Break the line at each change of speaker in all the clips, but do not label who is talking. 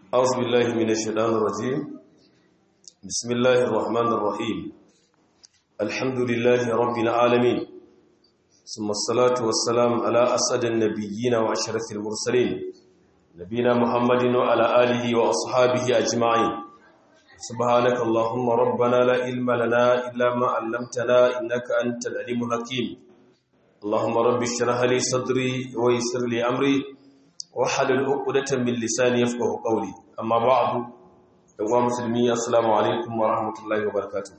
أعوذ بالله من الشيطان الرجيم بسم الله الرحمن الرحيم الحمد لله رب العالمين ثم الصلاة والسلام على أسد النبيين وأشرف المرسلين نبينا محمد وعلى آله وأصحابه أجمعين سبحانك اللهم ربنا لا علم لنا إلا ما علمتنا إنك أنت العليم الحكيم اللهم رب اشرح لي صدري ويسر لي أمري wahalul uqdatan min lisani yafqahu qawli amma ba'du yawa musulmi assalamu alaikum wa rahmatullahi wa barakatuh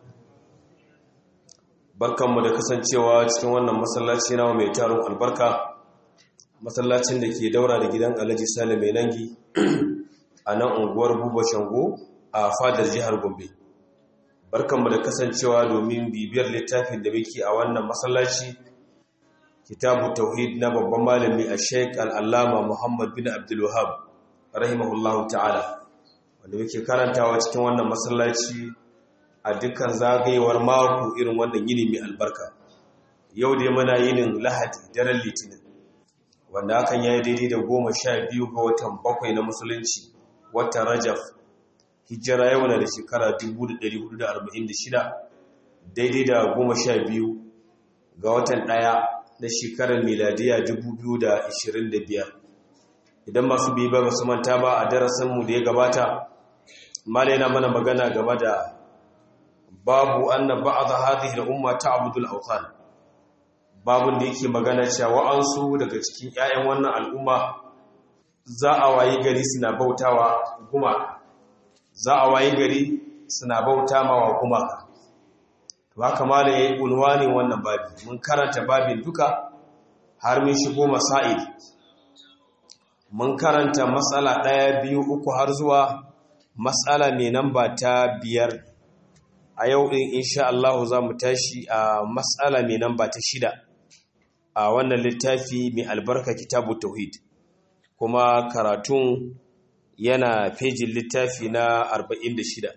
barkanmu da kasancewa cikin wannan masallaci nawa mai taron albarka masallacin da ke daura da gidan Alhaji Salim mai nangi a nan unguwar Buba Shango a fadar jihar Gombe barkanmu da kasancewa domin bibiyar littafin da muke a wannan masallaci kitabu tauhid na babban malami a sheik al'allama muhammad bin abdullahab rahimahullahu ta'ala wanda muke karantawa cikin wannan masallaci a dukkan zagayewar mako irin wannan yini mai albarka yau dai mana yinin lahadi daren litinin wanda hakan ya yi daidai da goma sha biyu ga watan bakwai na musulunci watan rajaf hijira yau na da shekara 1446 daidai da goma sha biyu ga watan ɗaya na shekarar miladiya 2025 idan masu biyu ba su manta ba a darasinmu da ya gabata mala yana mana magana game da babu anna ba'd hadhihi al-umma ta'budu al-awthan babun da yake magana cewa wa'ansu daga cikin 'ya'yan wannan al'umma za a wayi gari suna bautawa gumaka za a wayi gari suna bauta mawa gumaka to haka mala yayi unwanin wannan babi mun karanta babin duka har mun shigo masail mun karanta matsala ɗaya biyu uku har zuwa matsala mai namba ta biyar a yau ɗin insha Allah za mu tashi a matsala mai namba ta shida a wannan littafi mai albarka kitabu tauhid kuma karatun yana fejin littafi na 46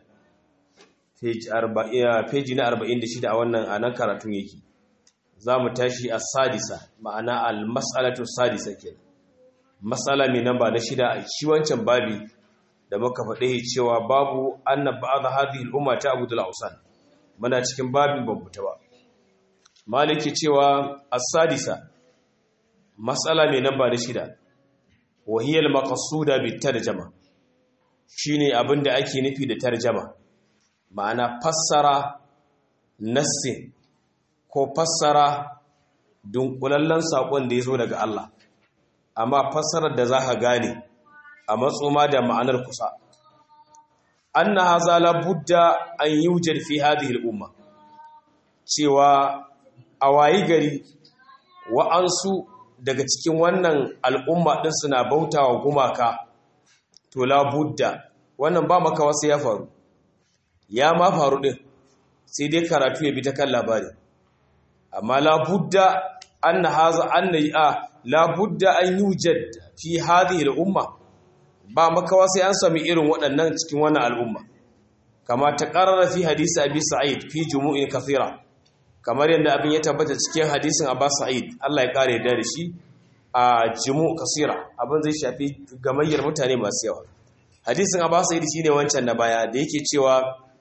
feji na 46 a wannan anan karatun yake za mu tashi a sadisa ma'ana al-mas'alatu sadisa ke matsala mai namba na shida a shi wancan babi da muka faɗe cewa babu anna ba'd hadhihi al-umma ta abudul ausan muna cikin babin bambuta ba maliki cewa as-sadisa matsala mai namba na shida wa hiya al-maqsuda bit tarjama shine abinda ake nufi da tarjama ma'ana fassara nassin ko fassara dunkulallen saƙon da ya zo daga Allah amma fassarar da za ka gane a matsoma da ma'anar kusa an na haza labudda an yi wujar fi hadhihi al'umma cewa a wayi gari wa'ansu daga cikin wannan al'umma ɗin suna bautawa gumaka to labudda wannan ba maka wasu ya faru ya ma faru ɗin sai dai karatu ya bi ta kan labari amma labudda an na haza an na yi a labudda an yi wujad fi hadhihi al'umma ba makawa sai an sami irin waɗannan cikin wannan al'umma kama ta ƙarara fi hadisi abi sa'id fi jumu'in kathira kamar yadda abin ya tabbata cikin hadisin abba sa'id Allah ya kare da shi a jumu' kasira abin zai shafi gamayyar mutane masu yawa hadisin abba sa'id shine wancan na baya da yake cewa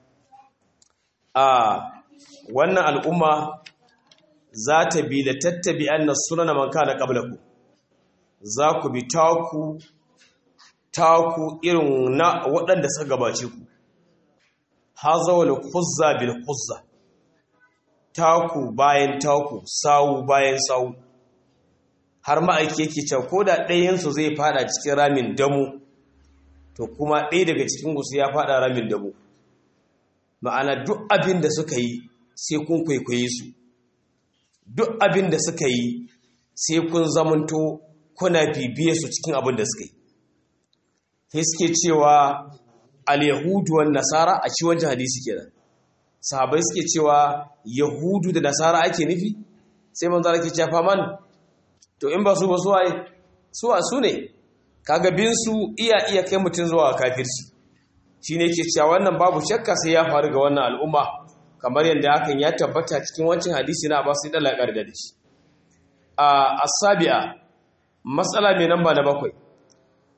a wannan al'umma za ta bi da tattabi anna sunana man kana qablaku za ku bi taku taku irin na waɗanda suka gabace ku haza wal khuzza bil khuzza taku bayan taku sawu bayan sawu har ma'aiki yake cewa ko da ɗayansu zai fada cikin ramin damu to kuma ɗaya daga cikin gusu ya fada ramin damu ma'ana duk abin da suka yi sai kun kwaikwaye su duk abin da suka yi sai kun zamanto kuna bibiye su cikin abin da suka yi sai suke cewa al-yahudu wan nasara a ci wancan hadisi kenan sahabai suke cewa yahudu da nasara ake nufi sai manzo ke cewa faman to in ba su ba su waye su a su ne kaga bin su iya iya kai mutun zuwa kafirci shine yake cewa wannan babu shakka sai ya faru ga wannan al'umma kamar yadda hakan ya tabbata cikin wancan hadisi na Abbas da laƙar da shi a asabi'a matsala mai namba na bakwai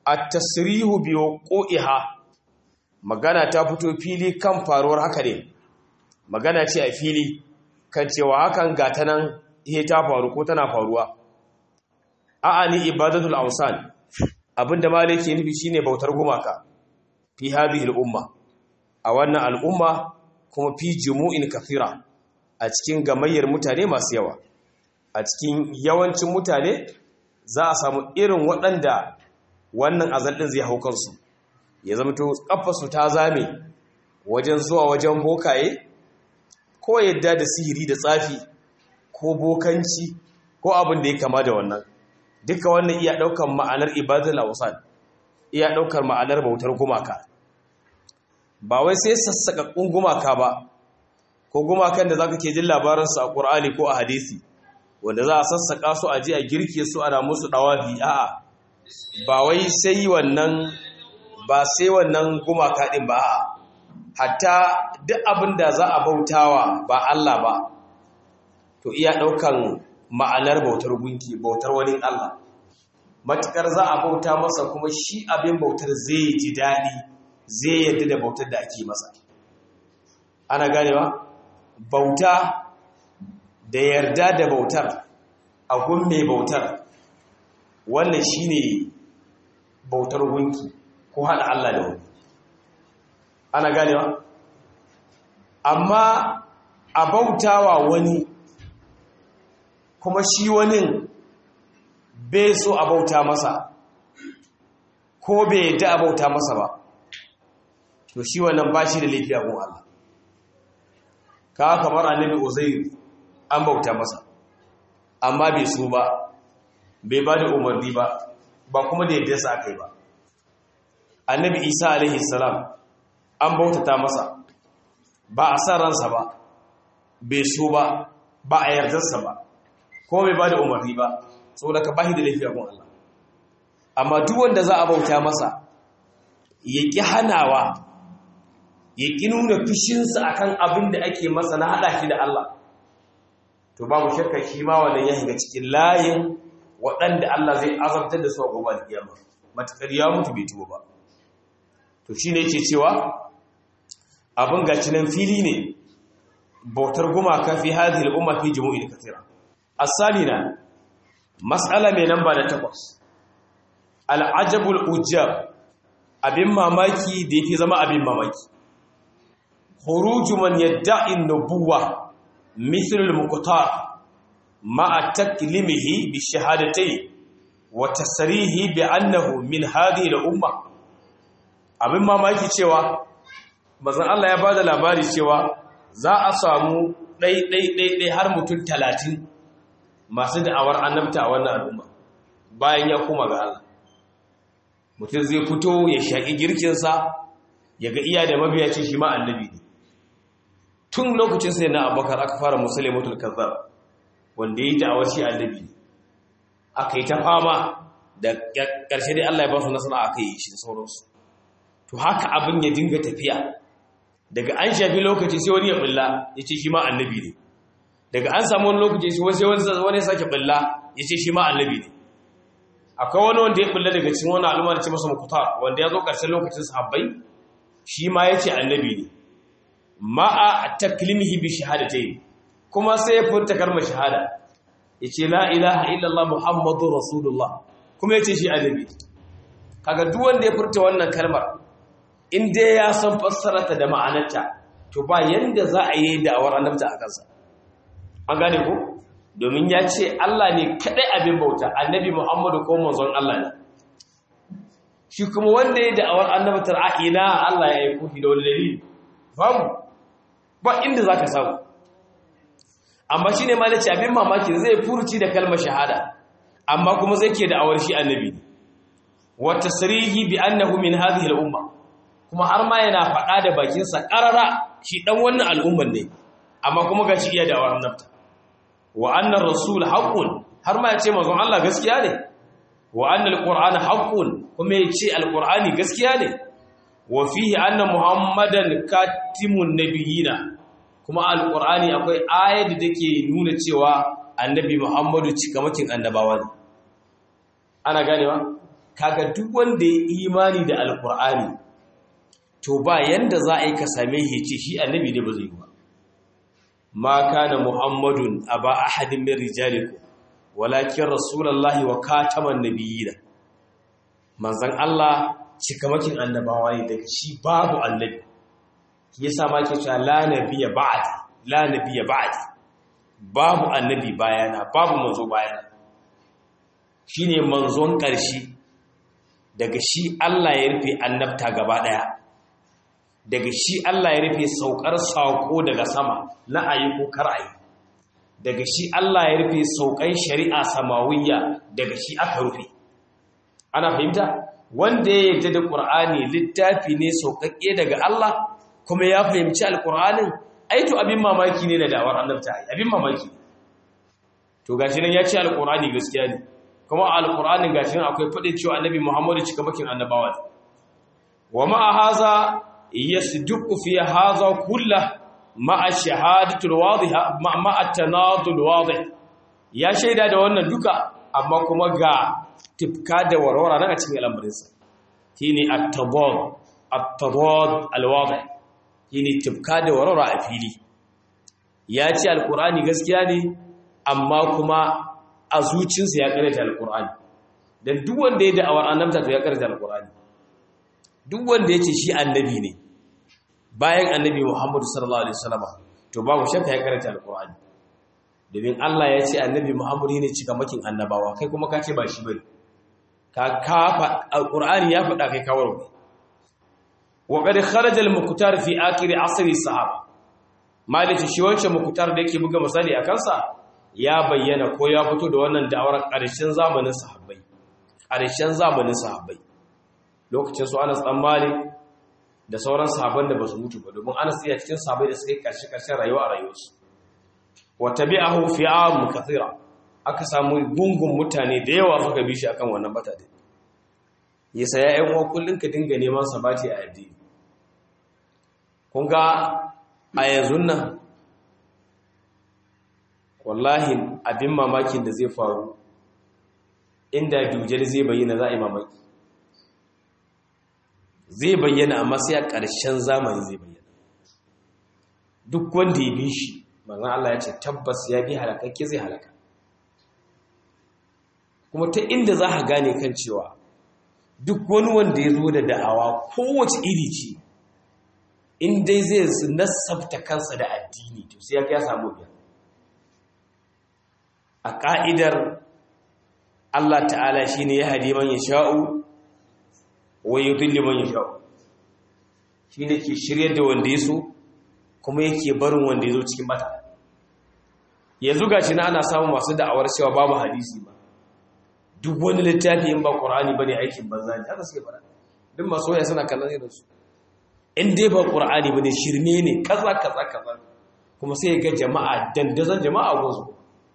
at-tasrihu bi wuqiha magana ta fito fili kan faruwar haka ne magana ce a fili kan cewa hakan gata nan ihe ta faru ko tana faruwa a'ani ibadatul awsan abinda malai ke nufi shine bautar gumaka fi hadhihi al-umma a wannan al'umma kuma fi jumu'in kathira a cikin gamayyar mutane masu yawa a cikin yawancin mutane za a samu irin waɗanda wannan azaldin zai hau kansu ya zama to kafarsu ta zame wajen zuwa wajen bokaye ko yadda da sihiri da tsafi ko bokanci ko abin da ya kama da wannan duka wannan iya ɗaukar ma'anar ibadul awsan iya ɗaukar ma'anar bautar gumaka ba wai sai sassaƙaƙƙun gumaka ba ko gumakan da zaka ke jin labaransu a ƙur'ani ko a hadisi wanda za a sassaƙa su a ji a girke su ana musu ɗawafi a'a ba wai sai wannan ba sai wannan gumaka ɗin ba a'a hatta duk abin da za a bautawa ba Allah ba to iya ɗaukan ma'anar bautar gunki bautar wani Allah matukar za a bauta masa kuma shi abin bautar zai ji daɗi zai yadda da bautar da ake masa ana ganewa bauta da yarda da bautar a gun mai bautar wannan shine bautar gunki ko haɗa Allah da wani ana ganewa amma a bautawa wani kuma shi wani bai so a bauta masa ko bai yadda a bauta masa ba to shi wannan ba shi da laifi a gun Allah ka kamar annabi uzair an bauta masa amma bai so ba bai ba da umarni ba ba kuma da yadda sa aka yi ba annabi isa alaihi salam an bautata masa ba a san ransa ba bai so ba ba a yardarsa ba ko bai ba da umarni ba saboda ka bashi da laifi a gun Allah amma duk wanda za a bauta masa ya ƙi hanawa ya ƙi nuna fushinsa akan abin da ake masa na haɗa shi da Allah to babu shakka shi ma wannan ya shiga cikin layin waɗanda Allah zai azabtar da su a gobe da kiyama matakar ya mutu bai tuba ba to shine yake cewa abin gaci nan fili ne bautar gumaka fi hadhihi al-umma fi jumu'in kathira asalina mas'ala mai namba da takwas al-ajabul ujab abin mamaki da yake zama abin mamaki khuruju man yadda'i an-nubuwwa mithl al-muqtar ma'a taklimihi bi shahadatayn wa tasrihi bi annahu min hadhihi al-umma abin mamaki cewa mazan Allah ya bada labari cewa za a samu ɗai-ɗai-ɗai har mutum talatin masu da'awar annabta a wannan al'umma bayan ya kuma ga Allah mutum zai fito ya shaƙi girkinsa ya ga iya da mabiya ce shi ma annabi ne tun lokacin sai na abubakar aka fara musulai mutul kazzar wanda ya yi da'awar shi annabi ne aka yi ta fama da ƙarshe dai Allah ya ba su nasara aka yi shi sauransu to haka abin ya dinga tafiya daga an shafi lokaci sai wani ya bulla ya ce shi ma annabi ne daga an samu wani lokaci sai wani ya sake bulla ya ce shi ma annabi ne akwai wani wanda ya bulla daga cikin wani al'umma da ce masa mukuta wanda ya zo ƙarshen lokacin sahabbai shi ma ya ce annabi ne ma'a taklimihi bi shahadatai kuma sai ya furta kalmar shahada ya ce la ilaha illallah muhammadu rasulullah kuma ya ce shi annabi kaga duk wanda ya furta wannan kalmar in dai ya san fassararta da ma'anarta to ba yanda za a yi da'awar annabta a kansa an gane ko domin ya ce Allah ne kadai abin bauta annabi Muhammadu ko manzon Allah ne shi kuma wanda ya da'awar annabtar a ina Allah ya aiko shi da wani dalili babu ba inda zaka samu amma shine ma nace abin mamaki zai furuci da kalmar shahada amma kuma zai ke da'awar shi annabi ne wa tasrihi bi annahu min hadhihi al-umma kuma har ma yana faɗa da bakinsa ƙarara shi ɗan wannan al'umman ne amma kuma ga shi iya da awar nafta wa annan rasul haƙun har ma ya ce mazan Allah gaskiya ne wa annan alƙur'ani haƙun kuma ya ce alƙur'ani gaskiya ne wa fihi annan muhammadan katimun nabiyina kuma alƙur'ani akwai ayar da take nuna cewa annabi muhammadu cikamakin annabawa ne ana ganewa kaga duk wanda ya imani da alkur'ani to ba yanda za a yi ka same shi ce shi annabi ne ba zai yi ba ma kana muhammadun aba ahadin min rijalikum walakin rasulullahi wa kataman nabiyina manzon Allah cikamakin annabawa ne daga shi babu annabi yasa ma ke cewa la nabiyya ba'd la nabiyya ba'd babu annabi bayana babu manzo bayana shine manzon ƙarshe daga shi Allah ya rufe annabta gaba daya daga shi Allah ya rufe saukar sako daga sama na ayi ko kar ayi daga shi Allah ya rufe saukan shari'a samawiyya daga shi aka rufe ana fahimta wanda ya yarda da Qur'ani littafi ne saukakke daga Allah kuma ya fahimci alqur'anin ai to abin mamaki ne da dawar annabta abin mamaki to gashi nan ya ce alqur'ani gaskiya ne kuma alqur'anin gashi nan akwai fadin cewa annabi Muhammadu cika bakin annabawa ne wa ma haza yasduqu fi haza kullahu ma'a shahadatul wadhiha ma'a tanadul wadih ya shaida da wannan duka amma kuma ga tifka da warwara daga cikin al'amarinsa shine at-tabad at-tabad al-wadih shine tifka da warwara a fili ya ce alqur'ani gaskiya ne amma kuma a zuciyarsa ya karanta alqur'ani dan duk wanda ya da'awar annabta to ya karanta alqur'ani duk wanda ya ce shi annabi ne bayan annabi Muhammadu sallallahu alaihi wasallam to babu shakka ya karanta alqur'ani domin Allah ya ce annabi Muhammadu ne cika makin annabawa kai kuma ka ce ba shi bane ka kafa alqur'ani ya faɗa kai kawar ne wa qad kharaja al-muqtar fi akhir asr sahaba maliki shi wancan muqtar da yake buga misali akan sa ya bayyana ko ya fito da wannan da'awar ƙarshen zamanin sahabbai ƙarshen zamanin sahabbai lokacin su Anas dan Malik da sauran sahabban da ba su mutu ba domin ana iya cikin sahabbai da suka yi ƙarshe-ƙarshen rayuwa a rayuwarsu wa tabi'ahu fi'am kathira aka samu gungun mutane da yawa suka bi shi akan wannan bata din yasa ya ƴan uwa kullun ka dinga neman sabati a addini kun ga a yanzu nan wallahi abin mamakin da zai faru inda dujal zai bayyana za a yi mamaki zai bayyana amma sai a ƙarshen zamani zai bayyana duk wanda ya bi shi manzon Allah ya ce tabbas ya bi halakakke zai halaka kuma ta inda za ka gane kan cewa duk wani wanda ya zo da da'awa kowace iri ce in dai zai nasabta kansa da addini to sai ya samu biya a ƙa'idar Allah ta'ala shi ne ya hadi man ya sha'u wa yudilli man yasha shine ke shiryar da wanda yaso kuma yake barin wanda yazo cikin bata yanzu gashi na ana samun masu da'awar cewa babu hadisi ba duk wani littafi in ba qur'ani bane aikin banza ne haka suke fara duk masu waya suna kallon irin su in dai ba qur'ani bane shirme ne kaza kaza kaza kuma sai ga jama'a dandazon jama'a gozo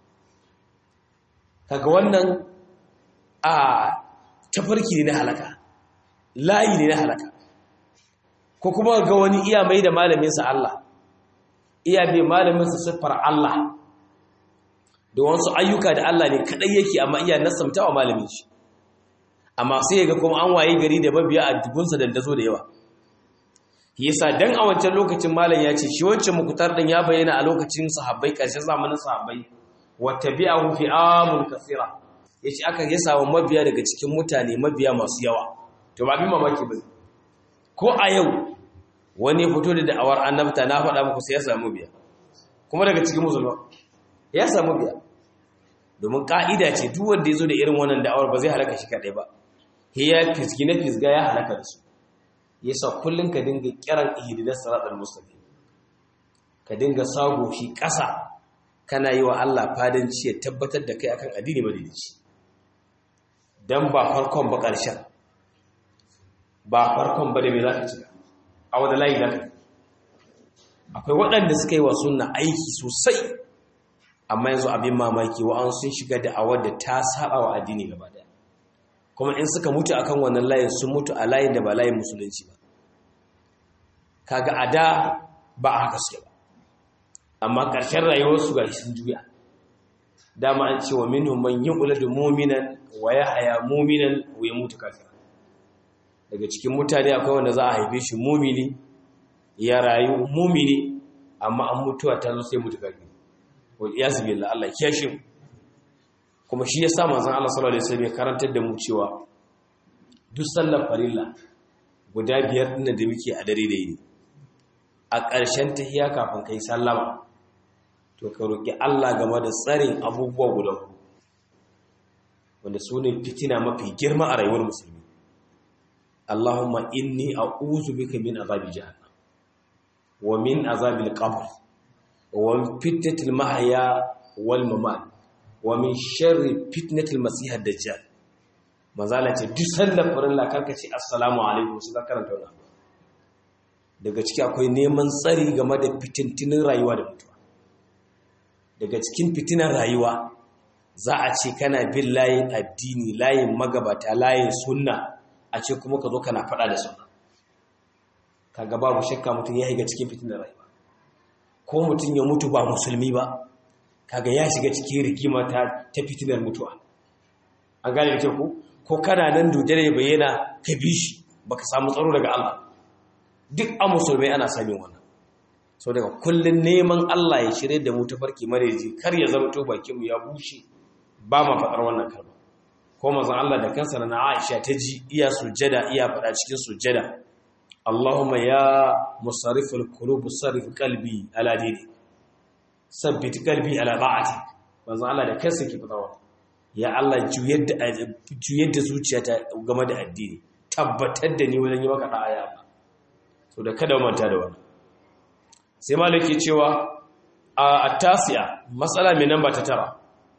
kaga wannan a tafarki ne na halaka layi ne na halaka ko kuma ga wani iya mai da malaminsa Allah iya bai malaminsa siffar Allah da wasu ayyuka da Allah ne kadai yake amma iya nasamta wa malamin shi amma sai ga kuma an waye gari da mabiya a dubunsa dandazo da yawa yasa dan a wancan lokacin malam ya ce shi wancan mukutar din ya bayyana a lokacin sahabbai karshen zamanin sahabbai wa tabi'ahu fi amul kathira yace aka yasa wa mabiya daga cikin mutane mabiya masu yawa to ba bin mamaki ba ko a yau wani fito da da'awar annabta na faɗa muku sai ya samu biya kuma daga cikin musulma ya samu biya domin ka'ida ce duk wanda ya zo da irin wannan da'awar ba zai halaka shi kaɗai ba ya fisgi na fisga ya halaka da su yasa kullum ka dinga kiran ihdinas siratal mustaqim ka dinga sago shi ƙasa kana yi wa Allah fadanci ya tabbatar da kai akan addini madaidaici dan ba farkon ba ƙarshen ba farkon ba da mai za ka cika a wadda layi za ka akwai waɗanda suka yi wa suna aiki sosai amma yanzu abin mamaki wa'an sun shiga da awar da ta saba wa addini gaba daya kuma in suka mutu akan wannan layin sun mutu a layin da ba layin musulunci ba kaga a da ba a haka suke ba amma ƙarshen rayuwarsu ga sun juya dama an ce wa minhum man yuladu mu'minan wa yahya mu'minan wa yamutu kafira daga cikin mutane akwai wanda za a haife shi mu'mini ya rayu mu'mini amma an mutuwa ta zo sai mutu kafira wa iyaz billah Allah kiyashe mu kuma shi yasa manzon Allah sallallahu alaihi wasallam ya karantar da mu cewa duk sallar farilla guda biyar ɗin da muke a dare da yini a ƙarshen tahiya kafin kai sallama to ka roƙi Allah game da tsarin abubuwa guda ku wanda su ne fitina mafi girma a rayuwar musulmi Allahumma inni a'udhu bika min azabi jahannam wa min azabil qabr wa min fitnatil mahya wal mamat wa min sharri fitnatil masih ad-dajjal mazala ce duk sallar farilla karka ce assalamu alaikum su ka karanta wannan daga ciki akwai neman tsari game da fitintinin rayuwa da mutuwa daga cikin fitinan rayuwa za a ce kana bin layin addini layin magabata layin sunna a ce kuma ka zo kana faɗa da sunna kaga babu shakka mutum ya shiga cikin fitinan rayuwa ko mutum ya mutu ba musulmi ba kaga ya shiga cikin rigima ta ta fitinar mutuwa an gane da ku ko kana nan dodare ya bayyana ka bi shi baka samu tsaro daga Allah duk a musulmai ana samun wannan sau daga kullum neman Allah ya shirye da mu ta farki mareji kar ya zama to bakinmu ya bushe ba ma faɗar wannan kalma ko mazan Allah da kansa na Aisha ta ji iya sujjada iya faɗa cikin sujjada Allahumma ya musarrifal qulub sarrif qalbi ala dini sabbit qalbi ala ta'ati mazan Allah da kansa ke faɗa ya Allah juyar da juyar da zuciyata game da addini tabbatar da ni wajen yi maka da'a ya Allah so da kada manta da wannan sai malaki cewa a tasiya matsala mai namba ta tara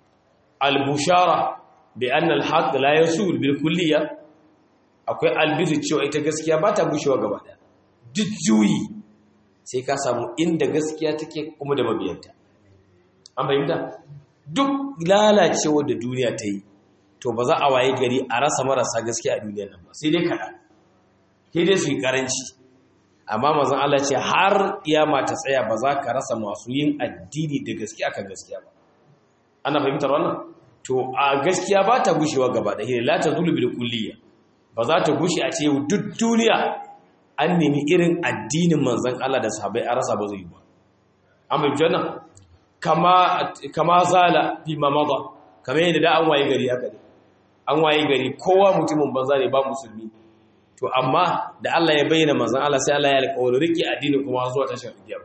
al-bushara bi anna al-haqq la yasul bil kulliyya akwai albizu cewa ita gaskiya ba ta gushewa gaba daya duk juyi sai ka samu inda gaskiya take kuma da mabiyanta an bayyana duk lalacewa da duniya ta yi to ba za a waye gari a rasa marasa gaskiya a duniyar nan ba sai dai kaɗan sai dai su yi karanci amma mazan Allah ce har kiyama ta tsaya ba za ka rasa masu yin addini da gaskiya akan gaskiya ba ana fahimtar wannan to a gaskiya ba ta gushewa gaba da hira la ta zulu bil kulliya ba za ta gushe a ce duk duniya an nemi irin addinin manzon Allah da sahabbai a rasa ba zai yi ba an fahimci wannan kama kama zala fi mamada kamar yadda da an waye gari haka ne an waye gari kowa mutumin banza ne ba musulmi to amma da Allah ya bayyana manzon Allah sai Allah ya alƙawari rike addini kuma zuwa tashar kiyama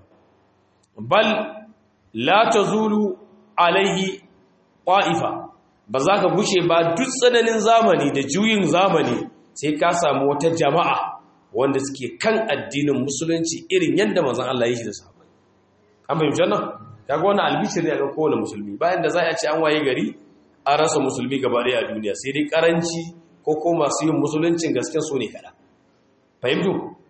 bal la tazulu alaihi qa'ifa ba za ka gushe ba duk tsananin zamani da juyin zamani sai ka samu wata jama'a wanda suke kan addinin musulunci irin yadda manzon Allah ya shi da sahabbai an fahimci wannan kaga wannan albishir ne ga kowane musulmi bayan da za a ce an waye gari an rasa musulmi gaba ɗaya a duniya sai dai karanci ko ko masu yin musuluncin gaske su ne kada fahimtu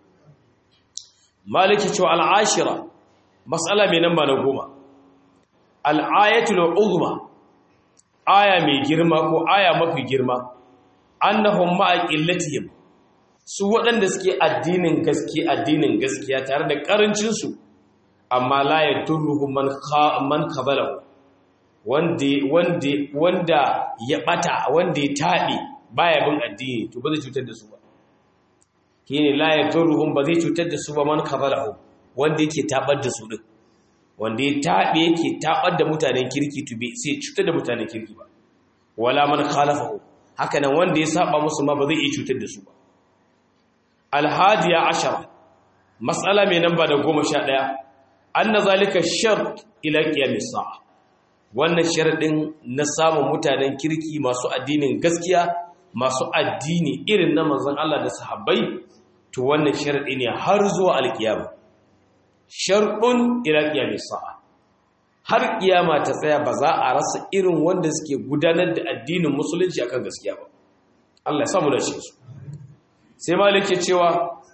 maliki cewa al'ashira matsala mai namba na goma al'ayatul uzma aya mai girma ko aya mafi girma annahum ma'a qillatihim su waɗanda suke addinin gaske addinin gaskiya tare da karancin su amma la yadurruhum man man qabalahu wanda wanda wanda ya bata wanda ya tabe baya bin addini to ba zai cutar da su ba shine la yadurruhum ba zai cutar da su ba man kafalahu wanda yake tabar da su din wanda ya tabe yake tabar da mutanen kirki to bai sai cutar da mutanen kirki ba wala man khalafahu haka nan wanda ya saba musu ma ba zai iya cutar da su ba alhadiya ashara mas'ala mai namba da 11 anna zalika shart ila qiyamis sa'a wannan sharadin na samun mutanen kirki masu addinin gaskiya masu addini irin na manzon Allah da sahabbai to wannan sharadi ne har zuwa alkiyama sharɗun ila qiyamis sa'a har kiyama ta tsaya ba za a rasa irin wanda suke gudanar da addinin musulunci akan gaskiya ba Allah ya samu da shi sai malik ya cewa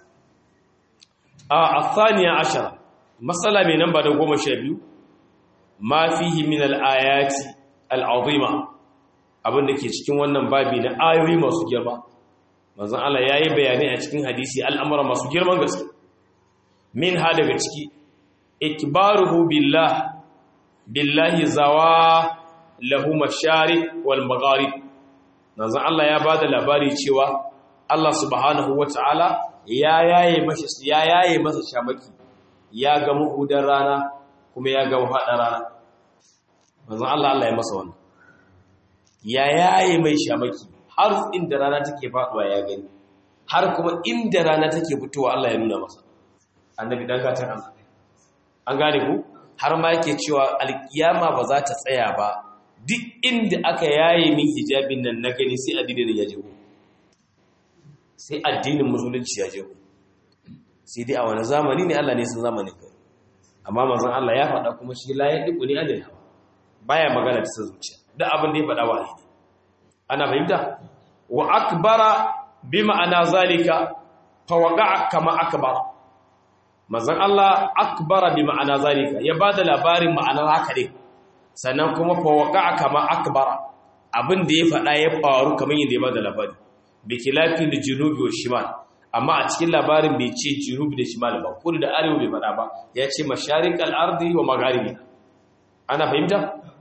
a athaniya ashara matsala mai namba da goma sha biyu ma fihi min al-ayati al-azima abin da ke cikin wannan babi na ayoyi masu girma manzon Allah yayi bayani a cikin hadisi al'amura masu girman gaske min ha daga ciki ikbaruhu billah billahi zawa lahu mashariq wal magharib manzon Allah ya bada labari cewa Allah subhanahu wataala ya yaye masa ya yaye masa shamaki ya ga muhudar rana kuma ya ga fadar rana manzon Allah Allah ya masa wannan ya yaye mai shamaki har inda rana take faduwa ya gani har kuma inda rana take fitowa Allah ya nuna masa annabi dan gatan Allah an gane ku har ma yake cewa alkiyama ba za ta tsaya ba duk inda aka yaye min hijabin nan na gani sai addinin ya jego sai addinin musulunci ya jego sai dai a wani zamani ne Allah ne sun zamani kai amma manzon Allah ya faɗa kuma shi la yadiku ni anil hawa baya magana ta zuciya duk abin da ya faɗa wahayi ne ana fahimta wa akbara bi ma'ana zalika fa waqa'a kama akbara manzon Allah akbara bi ma'ana zalika ya bada labarin ma'anar haka ne sannan kuma fa waqa'a kama akbara abin da ya faɗa ya faru kamar yadda ya bada labari bi khilafi da junubi wa shimal amma a cikin labarin bai ce junubi da shimal ba kudu da arewa bai faɗa ba ya ce masharikal ardi wa magharibi ana fahimta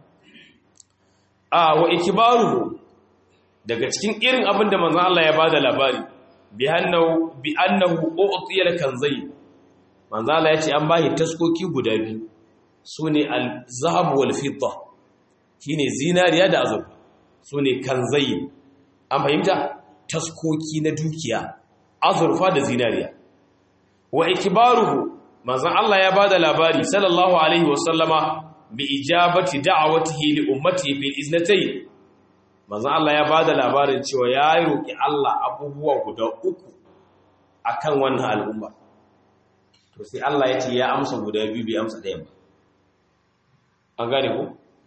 a wa ikbaruhu daga cikin irin abin da manzon Allah ya bada labari bi annahu bi annahu u'tiya kanzai manzon Allah ya ce an bashi taskoki guda biyu sune al-zahab wal fidda shine zinariya da azurfa sune kanzai an fahimta taskoki na dukiya azurfa da zinariya wa ikbaruhu manzon Allah ya bada labari sallallahu alaihi wasallama bi ijabati da'awatihi li ummatihi bil iznatayn manzon Allah ya bada labarin cewa ya roki Allah abubuwa guda uku akan wannan al'umma to sai Allah ya ce ya amsa guda biyu bai amsa ɗayan ba an gane ko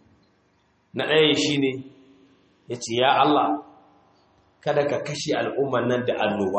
na ɗaya shine ya ce ya Allah kada ka kashe al'umman nan da annoba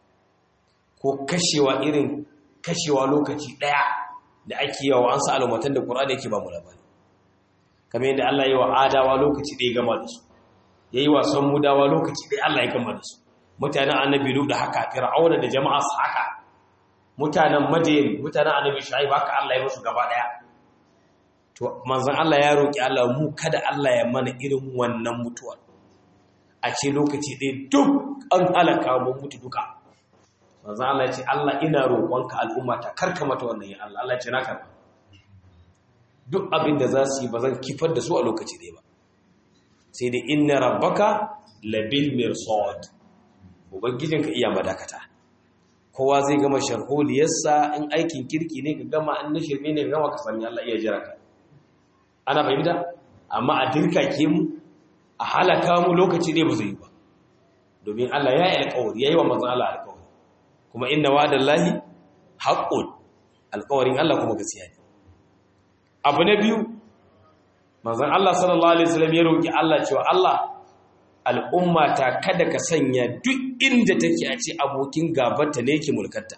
ko kashewa irin kashewa lokaci ɗaya da ake yawa an sa al'ummatan da ƙur'ani yake ba mu labari kamar yadda Allah ya yi wa adawa lokaci ɗaya gama da su ya yi wasan mudawa lokaci ɗaya Allah ya gama da su mutanen annabi da haka fir'auna da jama'a su haka mutanen madayin mutanen annabi shu'aib haka Allah ya musu gaba ɗaya to manzon Allah ya roki Allah mu kada Allah ya mana irin wannan mutuwa a ce lokaci ɗaya duk an halaka mu mutu duka manzon Allah ya ce Allah ina roƙonka al'umma ta karka mata wannan ya Allah Allah ya ce na karba duk abin da za su yi ba zan kifar da su a lokaci ɗaya ba sai dai inna rabbaka labil mirsad ubangijinka iya madakata kowa zai gama sharholiyarsa in aikin kirki ne ka gama an na shirme ne ka gama ka sami Allah iya jira ka ana fahimta amma a dirka ke mu a halaka mu lokaci ne ba zai yi ba domin Allah ya yi alƙawari ya yi wa manzon Allah alƙawari kuma inna wa'adallahi haqqun alƙawarin Allah kuma gaskiya ne abu na biyu manzon Allah sallallahu alaihi wasallam ya roki Allah cewa Allah al'umma ta kada ka sanya duk inda take a ce abokin gabata ne yake mulkarta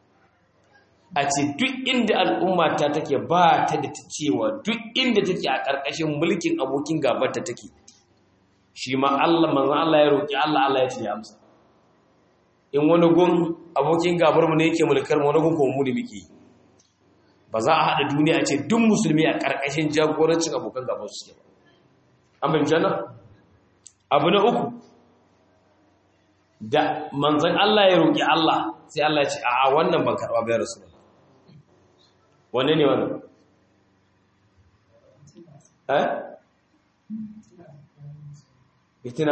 a ce duk inda al'umma ta take ba ta da ta cewa duk inda take a ƙarƙashin mulkin abokin gabata take shi ma Allah manzon Allah ya roki Allah Allah ya ce ya amsa in wani gun abokin gabar mu ne yake mulkar mu wani gun kuma mu ne muke ba za a haɗa duniya a ce duk musulmi a ƙarƙashin jagorancin abokan gabar su suke ba an bayyana nan abu na uku da manzan Allah ya roƙi Allah sai Allah ya ce a wannan ban karɓa bayar su wanne ne wannan eh fitina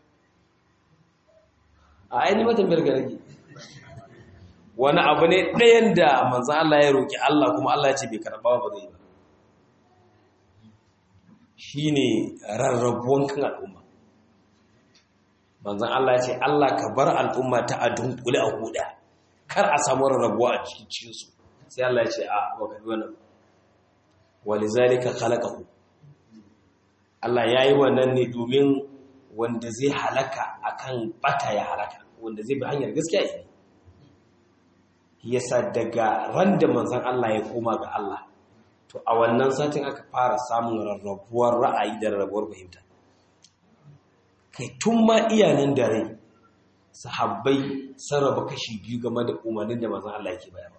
a ainihin matan birgaragi wani abu ne ɗayan da manzan Allah ya roƙi Allah kuma Allah ya ce bai karɓa ba zai ba shi ne rarrabuwan kan al'umma manzan Allah ya ce Allah ka bar al'umma ta a dunkule a huda kar a samu rarrabuwa a cikin cinsu sai Allah ya ce a baka wannan wali zalika khalaqahu Allah ya yi wannan ne domin wanda zai halaka akan bata ya halaka wanda zai bi hanyar gaskiya ne yasa daga ran da manzan Allah ya koma ga Allah to a wannan satin aka fara samun rarrabuwar ra'ayi da rarrabuwar fahimta kai tun ma iyanan da rai sahabbai sarraba kashi biyu game da umarnin da manzan Allah yake bayarwa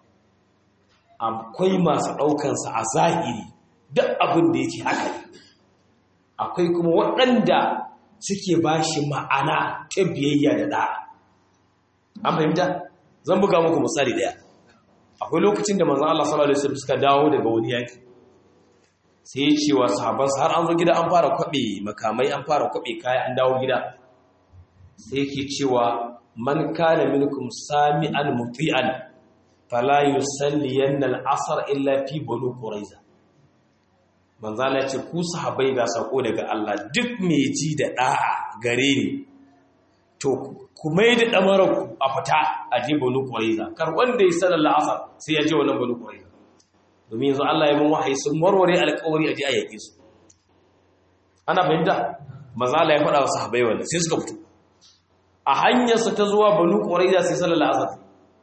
akwai masu ɗaukansa a zahiri duk abin da yake haka ne akwai kuma waɗanda suke ba shi ma'ana ta biyayya da ɗa'a an fahimta zan buga muku misali ɗaya akwai lokacin da manzan Allah sallallahu alaihi wasallam suka dawo daga wani yaki sai ya ce wa sahabansa har an zo gida an fara kwaɓe makamai an fara kwaɓe kaya an dawo gida sai yake cewa man kana minkum sami'an muti'an fala yusalliyanna al-asr illa fi banu quraiza manzala ce ku sahabbai ga sako daga Allah duk mai ji da da'a gare ni to ku mai da damarar ku a fita a je banu quraiza kar wanda ya sallar al-asr sai ya je wannan banu quraiza domin yanzu Allah ya mun wahayi sun warware alƙawari a je a yake su ana fahimta manzala ya faɗa wa sahabbai wannan sai suka fito a hanyarsa ta zuwa banu ƙwararra sai sallar asar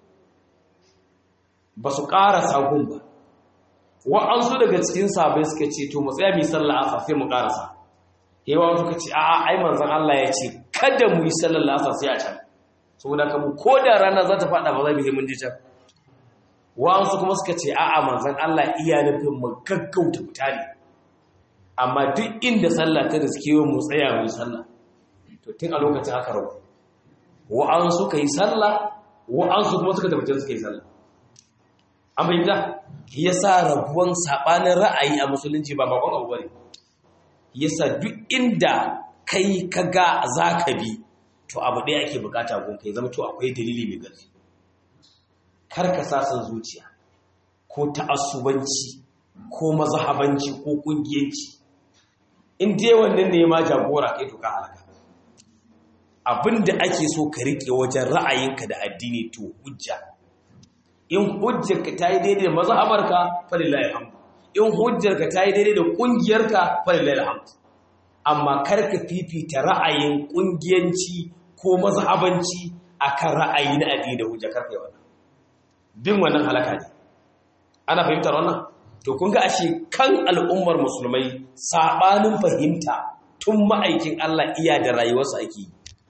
ba su ƙara sagun ba wa'ansu daga cikin sabai suka ce to mu tsaya mu yi sallar asar sai mu ƙarasa yawa suka ce a'a ai manzon Allah ya ce kada mu yi sallar asar sai a can saboda kamu ko da rana za ta faɗa ba za mu yi mun je can wa'ansu kuma suka ce a'a manzon Allah iya nufin mu gaggauta mutane amma duk inda sallah ta riske mu tsaya mu yi sallah to tun a lokacin aka rabu wa'an suka yi sallah wa'an su kuma suka tabbatar suka yi sallah an fahimta ya sa rabuwan saɓanin ra'ayi a musulunci ba bakon abu bane ya sa duk inda kai ka ga za ka bi to abu ɗaya ake bukata gun kai zama to akwai dalili mai ƙarfi kar ka sa san zuciya ko ta'assubanci ko mazhabanci ko ƙungiyanci in dai wannan ne ma jagora kai to ka halaka abin da ake so ka riƙe wajen ra'ayinka da addini to hujja in hujjarka ta yi daidai da mazhabarka falillahi alhamdu in hujjarka ta yi daidai da ƙungiyarka falillahi alhamdu amma kar ka fifita ra'ayin ƙungiyanci ko mazhabanci akan ra'ayi na addini da hujja kar ka yi wannan bin wannan halaka ne ana fahimtar wannan to kun ga ashe kan al'ummar musulmai sabanin fahimta tun ma'aikin Allah iya da rayuwarsa ake yi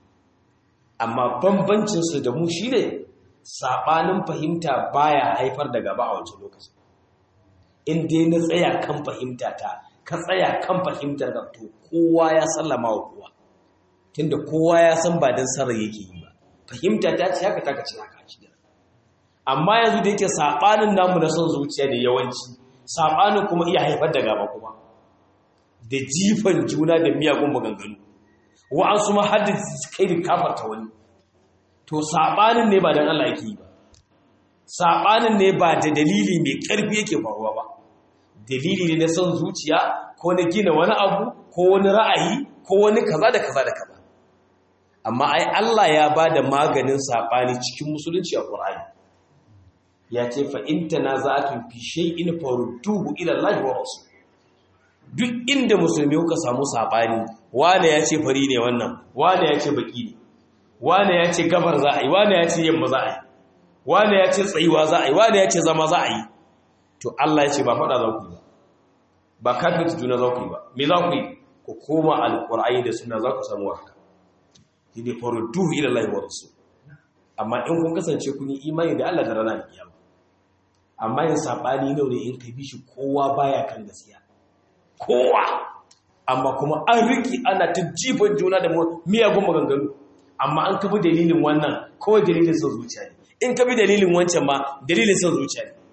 amma bambancinsu da mu shi ne saɓanin fahimta baya haifar da gaba a wancan lokacin in dai na tsaya kan fahimta ta ka tsaya kan fahimtar ka to kowa ya sallama wa kowa tunda kowa ya san ba don sarar yake yi ba fahimta ta ce haka ta ce haka shi amma yanzu da yake saɓanin namu na son zuciya ne yawanci saɓanin kuma iya haifar da gaba kuma da jifan juna da miyagun maganganu wa'ansu ma hadda kai da kafarta wani to saɓanin ne ba don Allah yake yi ba saɓanin ne ba da dalili mai ƙarfi yake faruwa ba dalili ne na son zuciya ko na gina wani abu ko wani ra'ayi ko wani kaza da kaza da kaza amma ai Allah ya ba da maganin saɓani cikin musulunci a ƙur'ani ya ce fa in tanaza'tum fi shay'in farudduhu ila Allah wa rasul duk inda musulmi kuka samu saɓani wane ya ce fari ne wannan wane ya ce baki ne wane ya ce gabar za a yi wane ya ce yamma za a yi wane ya ce tsayuwa za a yi wane ya ce zama za a yi to Allah ya ce ba faɗa za ku yi ba ba kafin juna za ku yi ba me za ku yi ku koma alƙur'ani da suna za ku samu haka shi ne faru duhu ila Allah wa rasul amma in kun kasance kun yi imani da Allah da rana da kiyama amma yin sabani ne in ka bi shi kowa baya kan gaskiya kowa amma kuma an riki ana ta jifan juna da miyagun maganganu amma an kabi dalilin wannan kawai dalilin son zuciya ne in kabi dalilin wancan ma dalilin son zuciya ne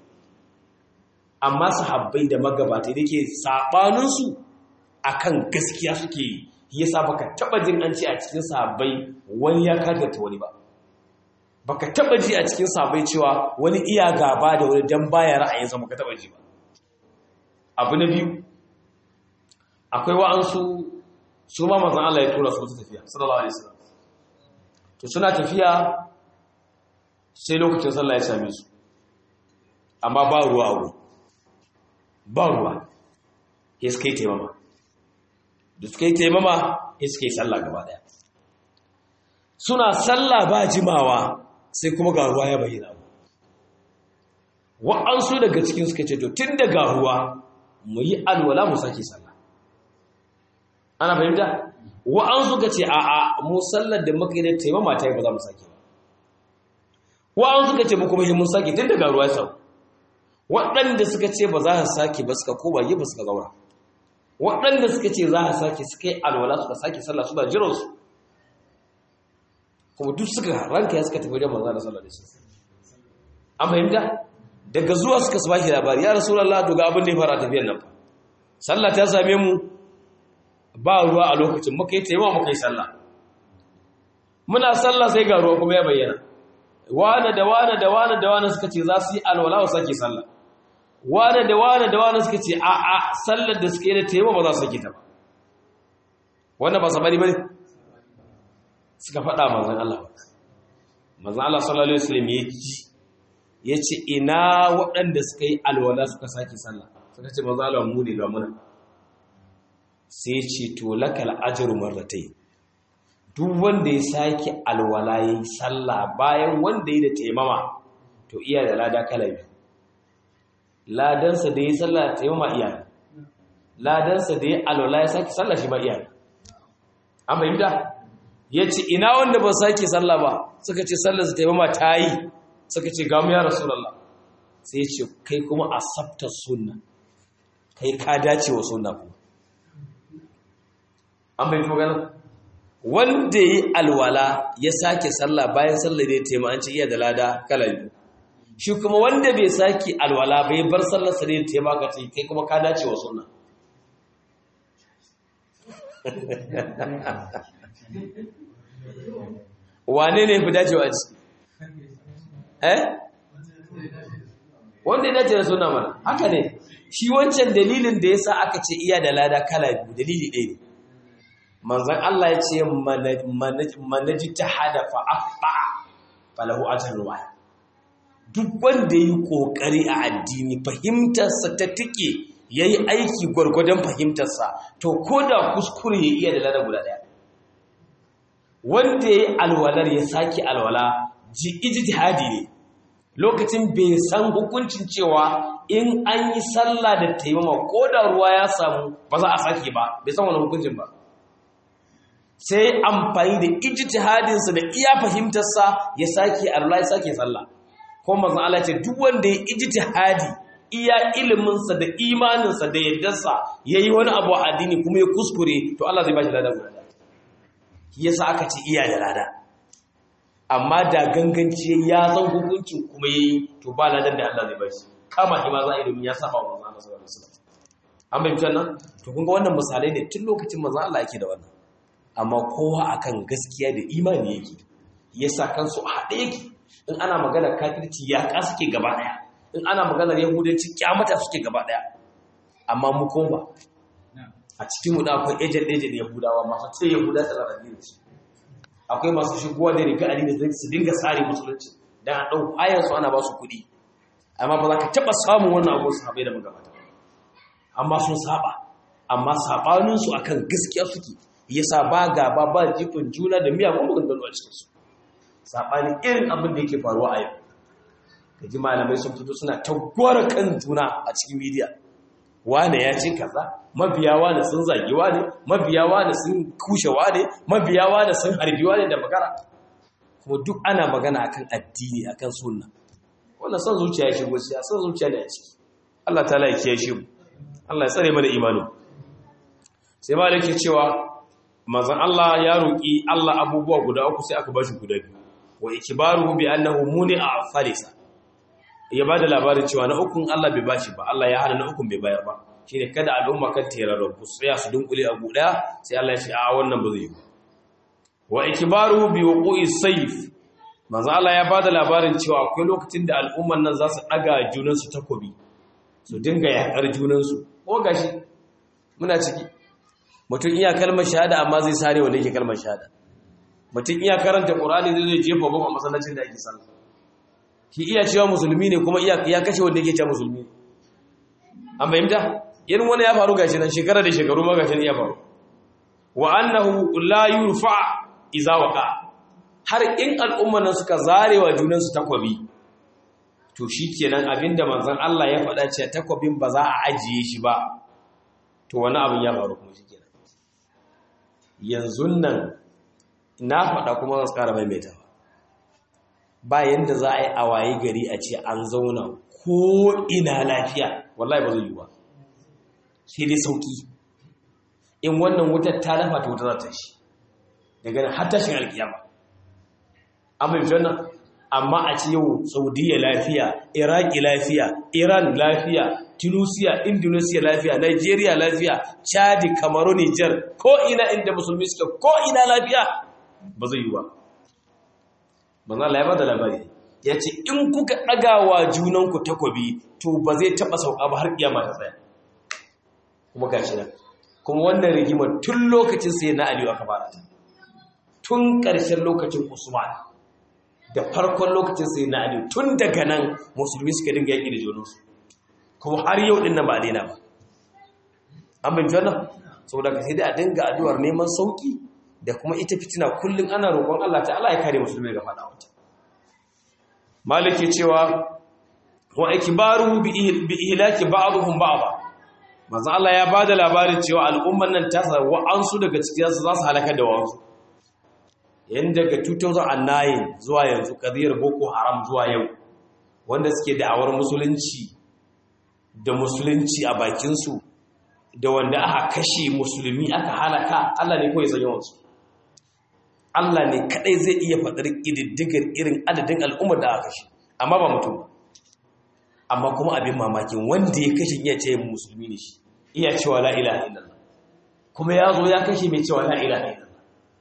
amma sahabbai da magabata da ke saɓaninsu a kan gaskiya suke yi yasa baka taɓa jin an ce a cikin sahabbai wani ya kagarta wani ba baka taɓa ji a cikin sahabbai cewa wani iya gaba da wani dan baya ra'ayinsa baka taɓa ji ba abu na biyu akwai wa'ansu su ma mazan Allah ya tura su wata tafiya sallallahu alaihi wasallam to suna tafiya sai lokacin sallah ya same su amma ba ruwa a wuri ba ruwa ya suka yi taimama da suka yi taimama ya suka yi sallah gaba daya suna sallah ba jimawa sai kuma ga ruwa ya bayyana wa'ansu daga cikin suka ce to tun daga ruwa mu yi alwala mu sake sallah ana fahimta wa'ansu ka ce a'a mu sallar da muka yi da taimama ta yi ba za mu sake ba wa'ansu ka ce mu kuma yi mun sake tun daga ruwa sau waɗanda suka ce ba za su sake ba suka koma yi ba suka zaura waɗanda suka ce za a sake suka yi alwala suka sake sallah suna jiransu kuma duk suka ranka ya suka tafi wajen manzo da sallah da su an fahimta daga zuwa suka su baki labari ya rasulullah to ga abin da ya fara tafiyar nan fa sallah ta same mu ba ruwa a lokacin muka yi taimawa muka yi sallah muna sallah sai ga ruwa kuma ya bayyana wane da wane da wane da wane suka ce za su yi alwala su sake sallah wane da wane da wane suka ce a a sallar da suke da taimawa ba za su sake ta ba wannan ba sabari bane suka faɗa manzon Allah manzon Allah sallallahu alaihi wasallam ya ji ya ce ina waɗanda suka yi alwala suka sake sallah suka ce manzon Allah mu ne ga muna sai ce to lakal ajru marratayn duk wanda ya sake alwala ya yi sallah bayan wanda ya da taimama to iya da lada kala biyu ladansa da ya yi sallah da taimama iya ladansa da ya alwala ya sake sallah shi ba iya an fahimta ya ce ina wanda ba sake sallah ba suka ce sallarsa taimama ta yi suka ce gamu ya rasulallah sai ya ce kai kuma a sabtar sunna kai ka dace wa sunna kuma an fahimta magana wanda yi alwala ya sake sallah bayan sallah da ya tema an ce iya da lada kala biyu shi kuma wanda bai sake alwala bai bar sallar sa da ya tema ka ce kai kuma ka dace wa sunna wane ne fi dacewa a ciki eh wanda ya dace da sunna mana haka ne shi wancan dalilin da yasa aka ce iya da lada kala biyu dalili ɗaya ne manzan Allah ya ce manaji ta hada fa'aɓa falahu ajiyar ruwa duk wanda yi ƙoƙari a addini fahimtarsa ta tike ya yi aiki gwargwadon fahimtarsa to ko da kuskure ya iya da lada guda ɗaya wanda ya yi alwalar ya sake alwala ji ijtihadi ne lokacin bai san hukuncin cewa in an yi sallah da taimama ko da ruwa ya samu ba za a sake ba bai san wani hukuncin ba sai amfani da ijtihadinsa da iya fahimtarsa ya sake Allah ya sake sallah ko manzon Allah ce duk wanda ya ijtihadi iya iliminsa da imaninsa da yaddarsa yayi wani abu a addini kuma ya kuskure to Allah zai bashi lada guda yasa aka ce iya da lada amma da ganganci ya san hukuncin kuma yayi to ba ladan da Allah zai bashi kama shi ma za a yi domin ya saba wa manzon Allah sallallahu alaihi wasallam an bayyana nan to kun ga wannan misalai ne tun lokacin manzon Allah yake da wannan amma kowa akan gaskiya da imani yake yasa kansu a haɗe yake in ana magana kafirci ya ka suke gaba ɗaya in ana maganar yahudanci kyamata suke gaba ɗaya amma mu koma a cikin mu da akwai ejen ejen yahudawa masu ce yahuda da rarrabe da su akwai masu shigowa da riga ali da su dinga sare musulunci dan a ɗau ayan su ana ba su kuɗi amma ba za ka taɓa samun wannan abu su haɓe da magabata amma sun saba amma saɓaninsu akan gaskiya suke yasa ba gaba ba jifin juna da miyagun maganganu a cikinsu saɓanin irin abin da yake faruwa a yau gaji malamai sun fito suna tagwara kan juna a cikin midiya wane ya ce kaza mabiya wane sun zagi wane mabiya wane sun kushe wane mabiya wane sun harbi wane da magana kuma duk ana magana akan addini akan sunna wannan son zuciya ya shigo siya son zuciya da ya ciki Allah ta ya kiyaye shi Allah ya tsare mana imanin sai malik ke cewa manzon Allah ya roki Allah abubuwa guda uku sai aka bashi guda biyu wa ikbaruhu bi annahu muni'a falisa ya bada labarin cewa na ukun Allah bai bashi ba Allah ya hana na ukun bai bayar ba shine kada al'umma kan terarar ku tsaya su dunkule a guda sai Allah ya ce a wannan ba zai yi wa ikbaruhu bi wuqu'i sayf manzo Allah ya bada labarin cewa akwai lokacin da al'umman nan za su daga junan su takobi su dinga yakar junan su ko gashi muna ciki mutum iya kalmar shahada amma zai sare wanda yake kalmar shahada mutum iya karanta qur'ani zai zai jefa bom a masallacin da ake sallah shi iya cewa musulmi ne kuma iya ya kashe wanda yake cewa musulmi an fahimta irin wani ya faru gashi nan shekara da shekaru ma gashi ya faru wa annahu la yurfa iza waqa har in al'umman nan suka zarewa junan su takwabi to shikenan abinda manzon Allah ya faɗa cewa takwabin ba za a ajiye shi ba to wani abin ya faru kuma shikenan yanzu nan na faɗa kuma zan ƙara maimaita ba yanda za a yi a waye gari a ce an zauna ko ina lafiya wallahi ba zai yi ba sai dai sauki in wannan wutar ta dafa ta wuta za ta shi daga nan har tashin alkiyama an bai wannan amma a ce yau saudiya lafiya iraki lafiya iran lafiya tunisia indonesia lafiya nigeria lafiya chadi kamaru niger ko ina inda musulmi suke ko ina lafiya ba zai yi ba ba za la da labari ya ce in kuka ɗagawa junanku takobi to ba zai taɓa sauka ba har kiyama ta tsaya kuma gashi nan kuma wannan rigimar tun lokacin sai na aliyu aka fara ta tun ƙarshen lokacin usman da farkon lokacin sai na aliyu tun daga nan musulmi suka dinga yaƙi da junansu kuma har yau ɗin nan ba a daina ba an bin wannan saboda ka sai dai a dinga addu'ar neman sauki da kuma ita fitina kullum ana roƙon Allah ta Allah ya kare musulmi daga faɗa wata maliki cewa wa ikbaru bi ihlaki ba'dhum ba'dha manzo Allah ya bada labarin cewa al'umman nan ta sa wa'ansu daga cikin su za su halaka da wa'ansu yan daga 2009 zuwa yanzu kadiyar boko haram zuwa yau wanda suke da'awar musulunci da musulunci a bakin su da wanda aka kashe musulmi aka halaka Allah ne kawai san yawansu Allah ne kadai zai iya faɗar ƙididdigar irin adadin al'ummar da aka kashe amma ba mutum amma kuma abin mamakin wanda ya kashe iya ce musulmi ne shi iya cewa la ilaha illallah kuma ya zo ya kashe mai cewa la ilaha illallah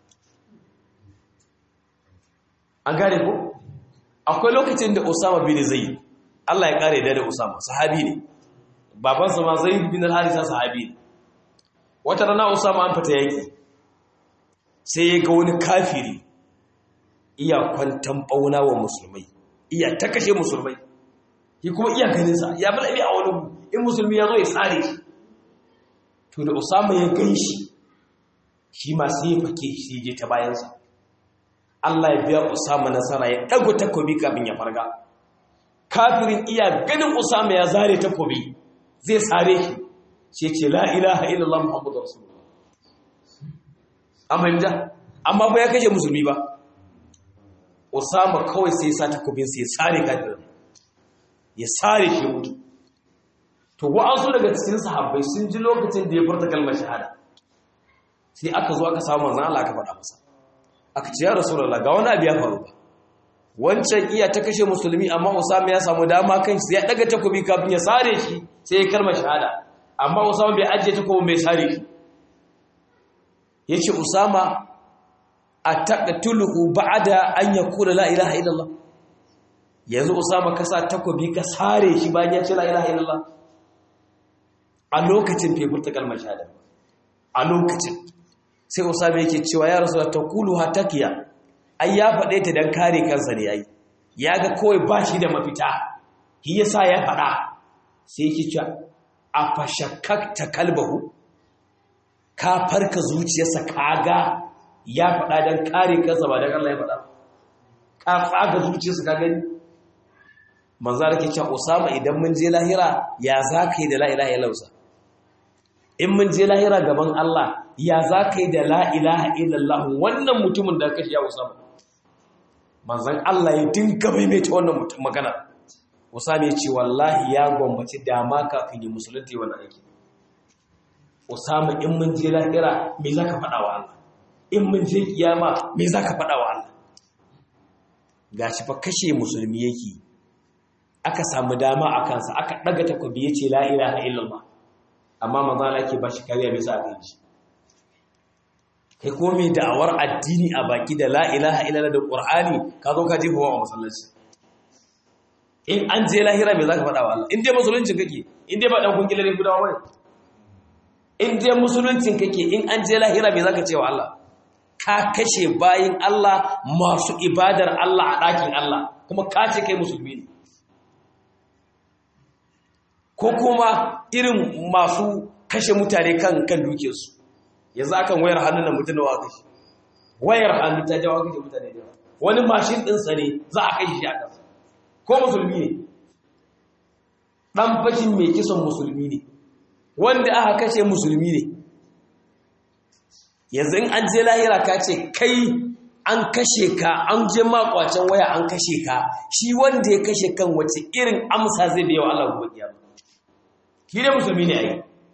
an gane ko akwai lokacin da Usama bin Zaid Allah ya kare da Usama sahabi ne babansa ma Zaid bin al-Harisa sahabi ne wata rana Usama an fita yaki sai ya ga wani kafiri iya kwantan bauna wa musulmai iya ta kashe musulmai shi kuma iya ganinsa ya bi labi a wani in musulmi ya zo ya tsare shi to da Usama ya gan shi shi ma sai ya fake shi je ta bayansa Allah ya biya Usama nasara ya dago takobi kafin ya farga kafirin iya ganin Usama ya zare takobi zai sare shi sai ce la ilaha illallah muhammadur rasulullah an fahimta amma ba ya kashe musulmi ba Usama kawai sai ya sa takobin sai ya sare kafirin ya sare shi mutu to wa'ansu daga cikin sahabbai sun ji lokacin da ya furta kalmar shahada sai aka zo aka samu manzon Allah aka faɗa masa aka ce ya rasulullah ga wani abu ya faru ba wancan iya ta kashe musulmi amma Usama ya samu dama kan shi ya daga takobi kafin ya sare shi sai ya kalmar shahada amma Usama bai ajiye takobin bai sare shi yace Usama ataqtuluhu ba'da an yakula la ilaha illallah yanzu Usama ka sa takobi ka sare shi bayan ya ce la ilaha illallah a lokacin bai furta kalmar shahada a lokacin sai Usama yake cewa ya rasu ta kulu hatakiya ai ya faɗe ta dan kare kansa ne yayi ya ga kawai ba shi da mafita shi yasa ya faɗa sai yake cewa a fashakkakta kalbahu ka farka zuciyarsa kaga ya faɗa dan kare kansa ba dan Allah ya faɗa ka tsaga zuciyarsa ka gani manzo rake cewa Usama idan mun je lahira ya zaka yi da la ilaha illallah in mun je lahira gaban Allah ya zaka yi da la ilaha illallah wannan mutumin da kashi ya Usama manzon Allah ya dinga maimaita wannan mutum magana Usama ya ce wallahi ya gwammaci dama kafin ya musulunta wannan aiki Usama in mun je lahira me zaka faɗa wa Allah in mun je kiyama me zaka faɗa wa Allah gashi fa kashe musulmi yake aka samu dama a kansa aka ɗaga takobi ya ce la'ilaha illallah amma mazala ke ba shi kariya bisa a kai kai ko mai da'awar addini a baki da la'ilaha illallah da ƙur'ani ka zo ka jefa wa masallaci in an je lahira mai za ka faɗa wa Allah in dai musuluncin kake in dai ba ɗan kungilar ne gudawa wani in dai musuluncin kake in an je lahira mai za ka ce wa Allah ka kashe bayin Allah masu ibadar Allah a ɗakin Allah kuma ka ce kai musulmi ne ko kuma irin masu kashe mutane kan kan dukiyarsu yanzu akan wayar hannun da mutum da wa kashe wayar hannu ta jawo kashe mutane da wani mashin ɗinsa ne za a kashe shi a kansa ko musulmi ne ɗan fashin mai kisan musulmi ne wanda aka kashe musulmi ne yanzu in an je lahira ka ce kai an kashe ka an je makwacin waya an kashe ka shi wanda ya kashe kan wace irin amsa zai biya wa Allah gobe kiyama shi ne musulmi ne ai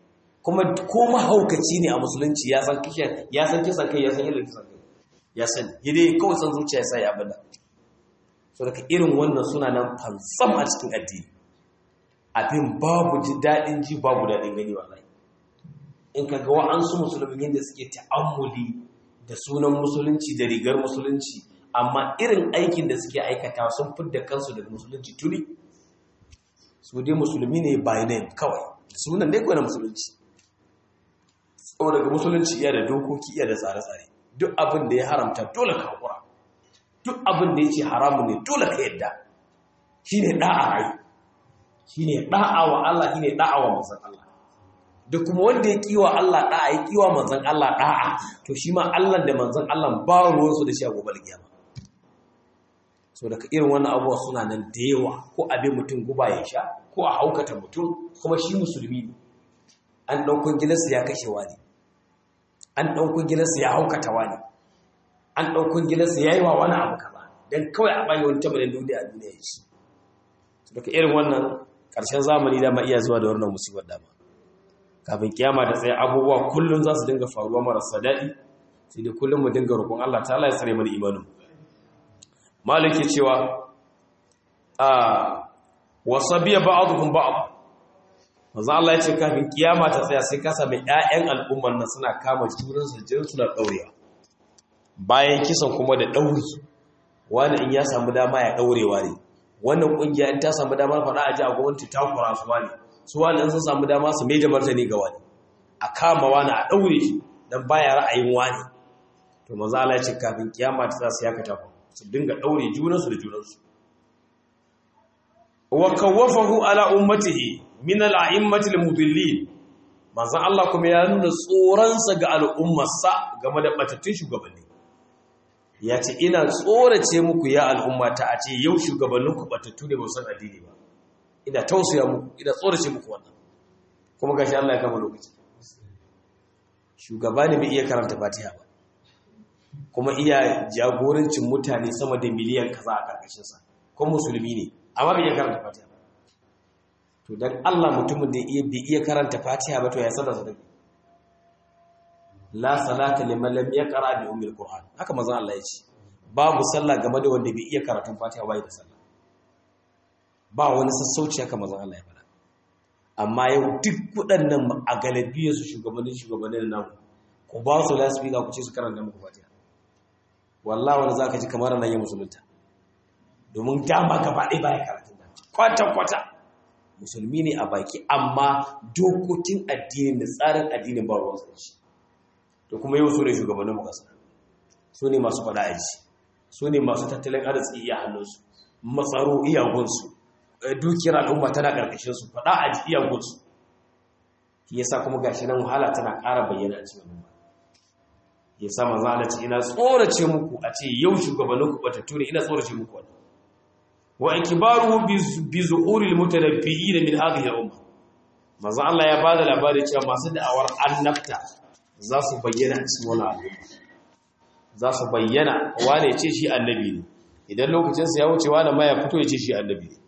kuma ko mahaukaci ne a musulunci ya san kishin ya san kisan kai ya san irin kisan kai ya san yadda kawai san zuciya ya sa ya abada so daga irin wannan suna nan fansam a cikin addini abin babu ji daɗin ji babu daɗin gani wallahi in ka ga wa'ansu musulmi yadda suke ta'ammuli da sunan musulunci da rigar musulunci amma irin aikin da suke aikata sun fidda kansu daga musulunci tuni su dai musulmi ne by name kawai sunan dai kawai na musulunci tsawo daga musulunci iya da dokoki iya da tsare-tsare duk abin da ya haramta dole ka hakura duk abin da ya ce haramu ne dole ka yadda shi ne ɗa'a rai shi ne ɗa'a wa Allah shi ne ɗa'a wa manzan Allah da kuma wanda ya kiwa Allah ɗa'a ya kiwa manzan Allah ɗa'a to shi ma Allah da manzan Allah ba ruwansu da shi a gobe kiyama so daga irin wannan abubuwa suna nan da yawa ko abin mutum guba ya sha ko a haukata mutum kuma shi musulmi ne an ɗaukun gidansa ya kashewa ne an ɗaukun gidansa ya haukata wani an ɗaukun gidansa ya yi wa wani abu kama don kawai a bayi wani tamarin duniya a duniya ya ci daga irin wannan ƙarshen zamani dama iya zuwa da wannan musibar dama kafin kiyama da tsaye abubuwa kullum za su dinga faruwa marasa daɗi sai dai kullum mu dinga roƙon Allah ta Allah ya tsare mana imanin malik ke cewa a wasabiya ba'dhum ba'd manzo Allah ya ce kafin kiyama ta tsaya sai ka sami ƴaƴan al'ummar nan suna kama juran su jirin suna daurewa bayan kisan kuma da dauri wani in ya samu dama ya daurewa ne wannan kungiya in ta samu dama faɗa a ji a gwamnati ta kura su wani su wani in sun samu dama su mai da martani ga wani a kama wani a daure shi dan baya ra'ayin wani to manzo Allah ya ce kafin kiyama ta tsaya sai ya kata su dinga daure junansu da junansu wa kawafahu ala ummatihi min al-a'immati al-mudillin manzon Allah kuma ya nuna tsoransa ga al'ummarsa game da batattun shugabanni ya ce ina tsorace muku ya al'ummata a ce yau shugabanninku batattu ne ba san addini ba ina tausaya muku ina tsorace muku wannan kuma gashi Allah ya kama lokaci shugaba ne bai iya karanta Fatiha ba kuma iya jagorancin mutane sama da miliyan kaza a karkashinsa kuma musulmi ne amma bai iya karanta Fatiha ba to dan Allah mutumin da iya bai iya karanta Fatiha ba to ya sanar da la salata liman lam yaqra bi ummil qur'an haka manzon Allah ya ce babu sallah game da wanda bai iya karatun Fatiha bai da sallah ba wani sassauci haka manzon Allah ya faɗa amma yau duk waɗannan a galibiyar su shugabannin shugabannin namu ku ba su lasfika ku ce su karanta muku Fatiha wallahi wani zaka ji kamar nan ya musulunta domin dama gaba ɗaya baya karatun da kwata kwata musulmi ne a baki amma dokokin addinin da tsarin addinin ba ruwan shi to kuma yau su ne shugabannin makasa su ne masu faɗa aji su ne masu tattalin arziki iya hannunsu matsaro iyagunsu dukiyar al'umma tana ƙarƙashinsu faɗa aji iyagunsu shi yasa kuma gashi nan wahala tana ƙara bayyana a cikin al'umma ya sa manzo Allah ce ina tsorace muku a ce yau shugabannin ku batattu ne ina tsorace muku wannan wa ikbaruhu bi zuhuril mutanabbi'in min hadhihi al-umma manzo Allah ya bada labari cewa masu da'awar annabta za su bayyana a cikin wannan al'umma za su bayyana wane ya ce shi annabi ne idan lokacin sa ya wuce wane ma ya fito ya ce shi annabi ne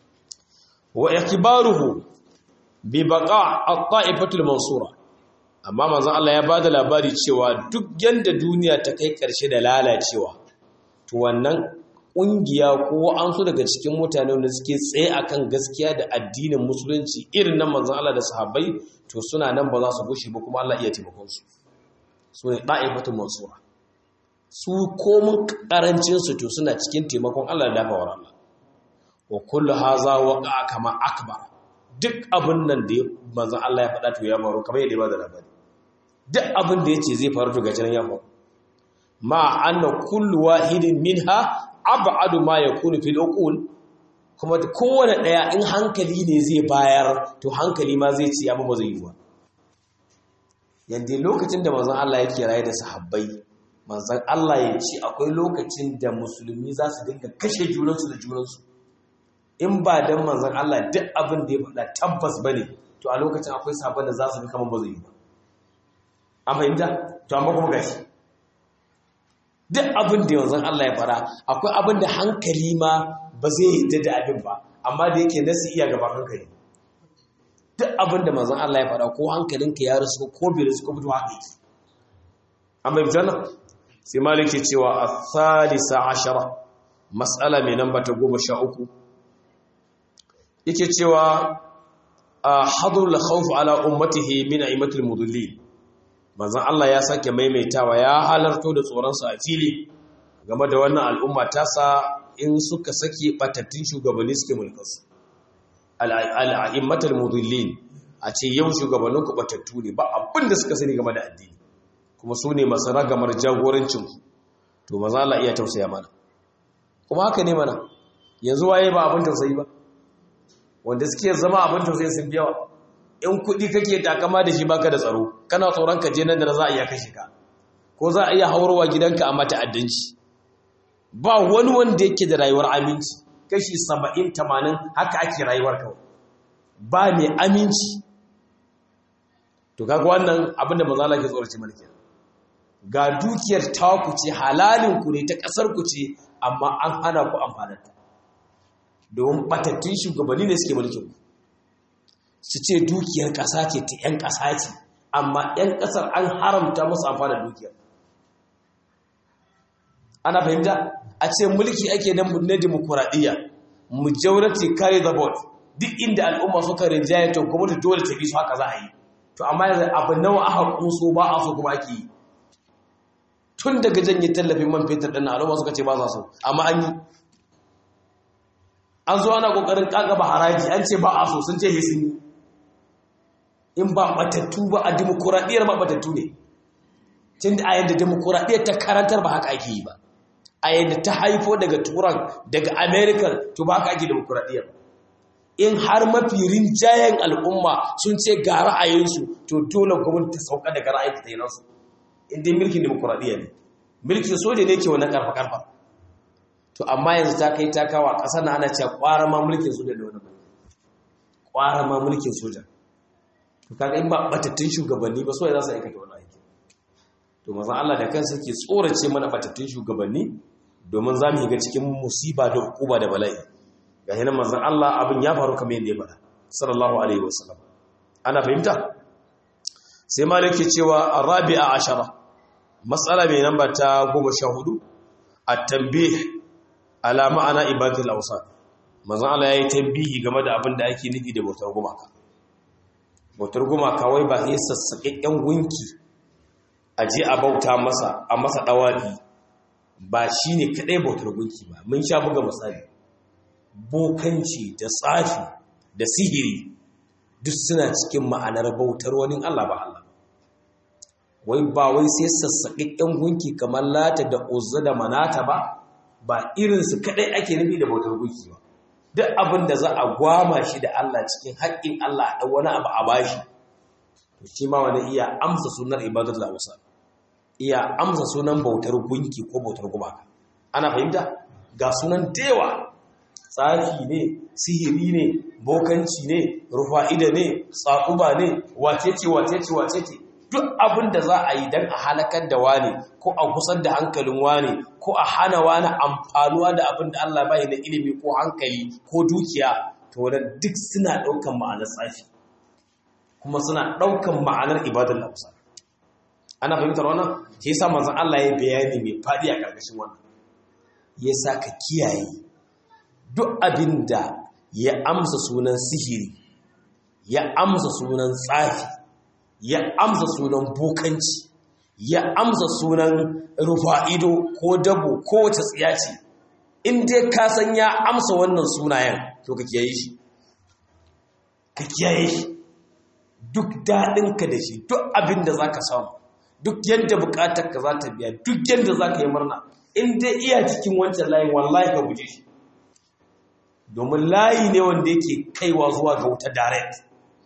wa ikbaruhu bi baqa at-ta'ifatul mansura amma manzon Allah ya bada labari cewa duk yanda duniya ta kai ƙarshe da lalacewa to wannan ƙungiya ko an so daga cikin mutane wanda suke tsaye akan gaskiya da addinin musulunci irin nan manzon Allah da sahabbai to suna nan ba za su gushe ba kuma Allah iya taimakon su su ne da'ifatul mansura su komun karancin su to suna cikin taimakon Allah da dafawar Allah wa kullu haza waqa kama akbar duk abin nan da manzon Allah ya faɗa to ya faru kamar yadda ya bada labari duk abin da yace zai faru to gaci nan ya faru ma anna kullu wahidin minha ab'adu ma yakunu fil uqul kuma kowane daya in hankali ne zai bayar to hankali ma zai ci abu ba zai yi ba yanda lokacin da manzon Allah yake raye da sahabbai manzon Allah ya ce akwai lokacin da musulmi za su dinga kashe junansu da junansu in ba dan manzon Allah duk abin da ya faɗa tabbas bane to a lokacin akwai sabon da za su bi kamar ba zai yi ba an fahimta to amma kuma gashi duk abin da yanzu Allah ya fara akwai abin da hankali ma ba zai yi da abin ba amma da yake nasu iya gaban hankali duk abin da manzon Allah ya faɗa ko hankalinka ya rasu ko bai rasu ko fito haka yake an bai fitar sai malik ke cewa a thalisa ashara matsala mai namba ta goma sha uku yake cewa a hadrul khawf ala ummatihi min aimatul mudallin manzon Allah ya sake maimaitawa ya halarto da tsoron sa a fili game da wannan al'umma ta sa in suka sake batattun shugabanni suke mulkarsu al'a'immatul mudallin a ce yau shugabannin ku batattu ne ba abin da suka sani game da addini kuma su ne masu ragamar jagorancin ku to maza Allah iya tausaya mana kuma haka ne mana yanzu waye ba abin tausayi ba wanda suke zama abin tausayi sun yawa in kuɗi kake takama da shi baka da tsaro kana tsoron ka je nan da za a iya kashe ka ko za a iya haurwa gidanka a mata addanci ba wani wanda yake da rayuwar aminci kashi saba'in tamanin haka ake rayuwar kawai ba mai aminci to kaga wannan abinda mazala ke tsorace mulki ga dukiyar taku ce halalin ku ne ta kasar ku ce amma an hana ku amfanarta domin batattun shugabanni ne suke mulkin ku su ce dukiyar kasa ce ta 'yan kasa ce amma 'yan kasar an haramta musu amfana dukiyar ana fahimta a ce mulki ake nan na demokuraɗiyya majority carry the vote duk inda al'umma suka rinjaye to gwamnati dole ta bi su haka za a yi to amma yanzu abu nawa aka kunso ba a so kuma ake yi tun daga janye tallafin man fetur ɗin al'umma suka ce ba za so amma an yi an zo ana ƙoƙarin ƙaƙaba haraji an ce ba a so sun ce he sun yi in ba batattu ba a demokuraɗiyyar ba batattu ne tun da a yadda demokuraɗiyyar ta karantar ba haka ake yi ba a yadda ta haifo daga turan daga america to ba haka ake demokuraɗiyyar in har mafi rinjayen al'umma sun ce ga ra'ayinsu to dole gwamnati ta sauka daga ra'ayin ta yi nasu inda mulkin demokuraɗiyya ne mulkin soja ne ke wani karfa-karfa to amma yanzu ta kai ta kawo a ƙasar na ana cewa ƙwara ma mulkin soja da wani mulki ƙwara ma mulkin soja to kaga in ba batattun shugabanni ba so ya za su aikata wani aiki to mazan Allah da kansa ke tsorace mana batattun shugabanni domin za mu yi ga cikin musiba da hukuma da bala'i ga hinan mazan Allah abin ya faru kamar yadda ya faɗa sallallahu alaihi wasallam ana fahimta sai malik ke cewa arabi'a ashara matsala mai namba ta goma sha hudu at-tanbih ala ma'ana ibadatul awsan mazan Allah yayi tambihi game da abin da ake nufi da bautar gumaka bautar gumaka wai ba sai sassaƙaƙƙen gunki a je a bauta masa a masa ɗawaɗi ba shi ne kaɗai bautar gunki ba mun sha buga misali bokanci da tsafi da sihiri duk suna cikin ma'anar bautar wani Allah ba Allah wai ba wai sai sassaƙaƙƙen gunki kamar lata da uzza da manata ba ba irinsu kaɗai ake nufi da bautar gunki ba duk abin da za a gwama shi da Allah cikin haƙƙin Allah a ɗan wani abu a bashi to shi ma wani iya amsa sunan ibadatul awsa iya amsa sunan bautar gunki ko bautar gumaka ana fahimta ga sunan dewa tsafi ne sihiri ne bokanci ne rufa'ida ne tsakuba ne wacece wacece wacece duk abin da za a yi don a halakar da wani ko a kusar da hankalin wani ko a hana wani amfanuwa da abin da Allah bai na ilimi ko hankali ko dukiya to wadda duk suna ɗaukan ma'anar tsafi kuma suna ɗaukan ma'anar ibadar lausa ana fahimtar wannan ke sa manzan Allah ya bayani mai faɗi a ƙarƙashin wannan ya sa ka kiyaye duk abin da ya amsa sunan sihiri ya amsa sunan tsafi ya amsa sunan bokanci ya amsa sunan rufa'ido ko dabo ko wace tsiya ce in dai ka san ya amsa wannan sunayen to ka kiyaye shi ka kiyaye shi duk daɗinka da shi duk abin da za ka samu duk yadda buƙatar ka za ta biya duk yadda za ka yi murna in dai iya cikin wancan layin wallahi ka guje shi domin layi ne wanda yake kaiwa zuwa ga wuta direct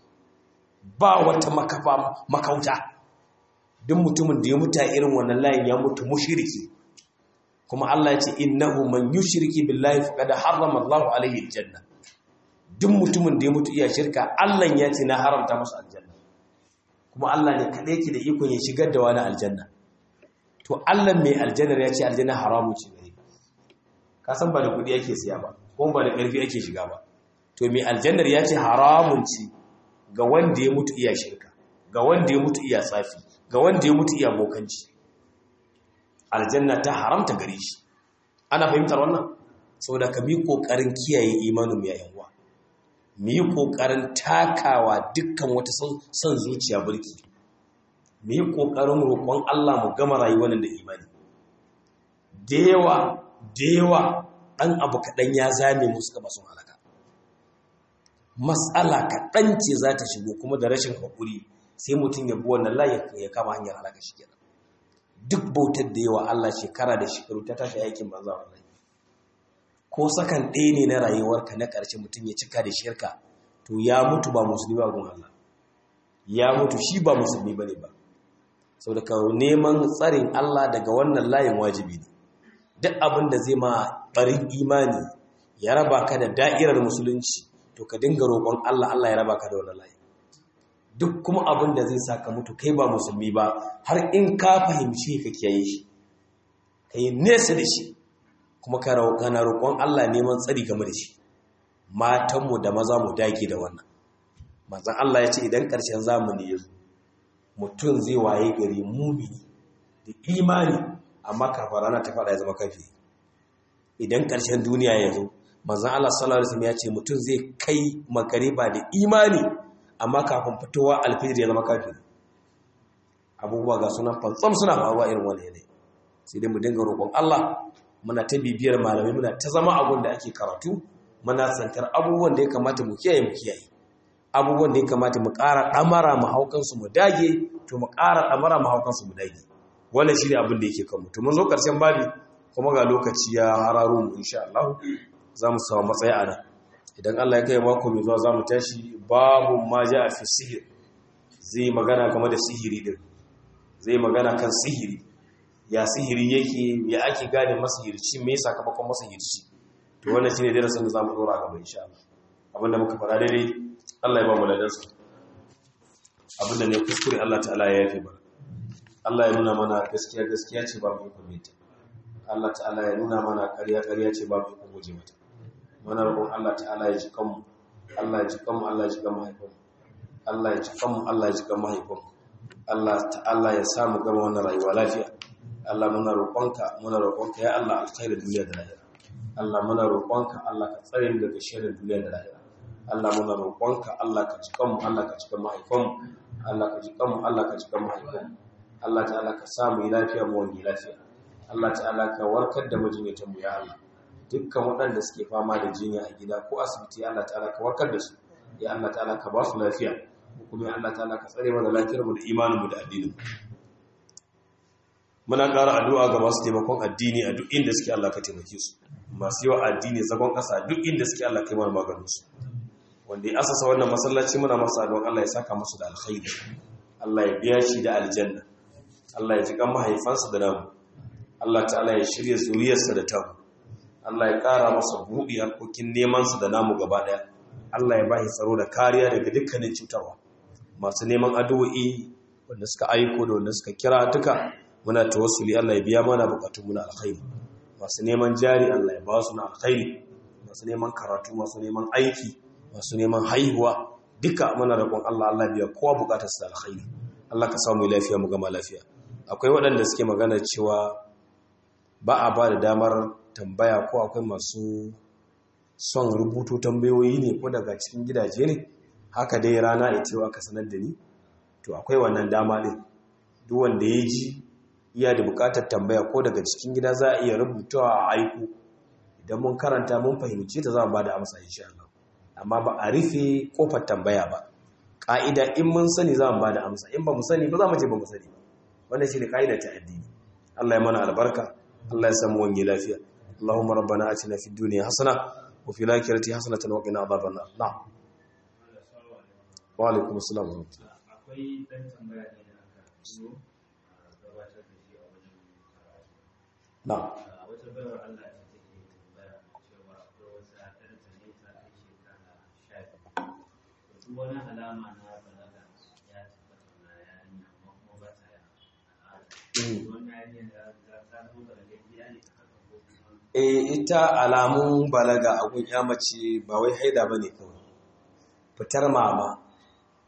ba wata makafa makauta duk mutumin da ya mutu a irin wannan layin ya mutu mushriki kuma Allah ya ce innahu man yushriki billahi faqad harrama Allahu alayhi aljanna duk mutumin da ya mutu iya shirka Allah ya ce na haramta masa aljanna kuma Allah ne kadai yake da ikon ya shigar da wani aljanna to Allah mai aljannar ya ce aljanna haramu ce gare ka san ba da kudi yake siya ba kuma ba da karfi ake shiga ba to mai aljannar ya ce haramun ce ga wanda ya mutu iya shirka ga wanda ya mutu iya tsafi ga wanda ya mutu iya bokanci aljanna ta haramta gare shi ana fahimtar wannan saboda ka bi kokarin kiyaye imanin mu yayin uwa mu yi kokarin takawa dukkan wata son zuciya burki mu yi kokarin roƙon Allah mu gama rayuwar da imani da yawa da yawa dan abu kaɗan ya zame mu suka masu halaka matsala kaɗan ce za ta shigo kuma da rashin haƙuri sai mutum ya bi wannan layi ya kama hanyar halaka shi kenan duk bautar da yawa Allah shekara da shekaru ta tashi aikin banza wallahi ko sakan ɗaya ne na rayuwarka na ƙarshe mutum ya cika da shirka to ya mutu ba musulmi ba gun Allah ya mutu shi ba musulmi ba ne ba sau da ka neman tsarin Allah daga wannan layin wajibi ne duk abin da zai ma ɓarin imani ya raba ka da da'irar musulunci to ka dinga roƙon Allah Allah ya raba ka da wannan layin duk kuma abin da zai sa ka mutu kai ba musulmi ba har in ka fahimci ka kiyaye shi ka yi nesa da shi kuma kana roƙon Allah neman tsari game da shi matanmu da maza mu dage da wannan manzon Allah ya ce idan ƙarshen zamani ya zo mutum zai waye gari mumini da imani amma kafin rana ta faɗa ya zama kafi idan ƙarshen duniya ya zo manzon Allah sallallahu alaihi wasallam ya ce mutum zai kai magariba da imani amma kafin fitowa alfijir ya zama kafiri abubuwa ga suna fantsam suna faruwa irin wani yanayi sai dai mu dinga roƙon Allah muna ta bibiyar malamai muna ta zama abun da ake karatu muna santar abubuwan da ya kamata mu kiyaye mu kiyaye abubuwan da ya kamata mu ƙara ɗamara mu haukansu mu dage to mu ƙara ɗamara mu haukansu mu dage wannan shi ne abin da yake kanmu to mun zo ƙarshen babi kuma ga lokaci ya hararo mu insha Allah za mu samu matsaya a nan idan Allah ya kai mako mai zuwa za mu tashi babu ma ja a fi sihir zai magana game da sihiri din zai magana kan sihiri ya sihiri yake ya ake gane masihirci me sakamakon masihirci to wannan shine darasin da zamu dora gaba insha Allah abinda muka fara daidai Allah ya ba mu ladansa abinda ne kuskure Allah ta'ala ya yafe ba Allah ya nuna mana gaskiya gaskiya ce ba mu kumita Allah ta'ala ya nuna mana ƙarya ƙarya ce ba mu guje mata muna roƙon Allah ta'ala ya ji kanmu Allah ya ji kanmu Allah ya ji kan mahaifinmu Allah ya ji kanmu Allah ya ji kan mahaifinmu Allah ta'ala ya sa mu gama wannan rayuwa lafiya Allah muna roƙonka muna roƙonka ya Allah alkhairin duniya da lahira Allah muna roƙonka Allah ka tsare mu daga sharrin duniya da lahira Allah muna roƙonka Allah ka ji kanmu Allah ka ji kan mahaifinmu Allah ka ji kanmu Allah ka ji kan mahaifinmu Allah ta'ala ka sa mu yi lafiya mu wani lafiya Allah ta'ala ka warkar da majinyatan mu ya Allah dukkan waɗanda suke fama da jinya a gida ko asibiti Allah ta'ala ka warkar da su ya Allah ta'ala ka ba su lafiya kuma ya Allah ta'ala ka tsare mana lafiyar mu da imanin mu da addinin mu muna ƙara addu'a ga masu taimakon addini a duk inda suke Allah ka taimake su masu yawa addini zagon ƙasa duk inda suke Allah kai mana maganin su wanda ya asasa wannan masallaci muna masa addu'an Allah ya saka musu da alkhairi Allah ya biya shi da aljanna Allah ya ji kan mahaifansa da namu Allah ta'ala ya shirya zuriyarsa da tamu Allah ya ƙara masa buɗi harkokin nemansa da namu gaba ɗaya Allah ya bashi tsaro da kariya daga dukkanin cutarwa masu neman addu'o'i wanda suka aiko da wanda suka kira duka muna tawassuli Allah ya biya mana bukatun muna alkhairi masu neman jari Allah ya ba su na alkhairi masu neman karatu masu neman aiki masu neman haihuwa duka muna roƙon Allah Allah biya kowa bukatar su alkhairi Allah ka samu lafiya mu gama lafiya akwai waɗanda suke magana cewa ba a ba da damar tambaya ko akwai masu son rubutu tambayoyi ne ko daga cikin gidaje ne haka dai rana ya cewa ka sanar da ni to akwai wannan dama ɗin duk wanda ya ji iya da buƙatar tambaya ko daga cikin gida za a iya rubutawa a aiko idan mun karanta mun fahimci ta za mu ba da amsa insha Allah amma ba a rufe kofar tambaya ba ƙa'ida in mun sani za mu ba da amsa in ba mu sani ba za mu ce ba mu sani ba wannan shi ne ƙa'idar ta addini Allah ya mana albarka Allah ya samu wani lafiya Allahumma rabbana atina fid dunya hasana wa fil akhirati hasanatan wa qina adhaban nar na'am wa alaikum assalam wa rahmatullah
akwai dan tambaya ne da aka zo gabatar da shi a wajen
na'am
a wata bayar Allah ta take tambaya cewa akwai wasu ɗan ne ta kai shekara sha biyu to duk wani alama na balaga ya tabbata na yarinya amma kuma ba ta al'ada wannan yarinya da ta zo daga gida ne ta haka ko kuma
eh ita alamun balaga a gun ya mace ba wai haida bane kawai fitar mama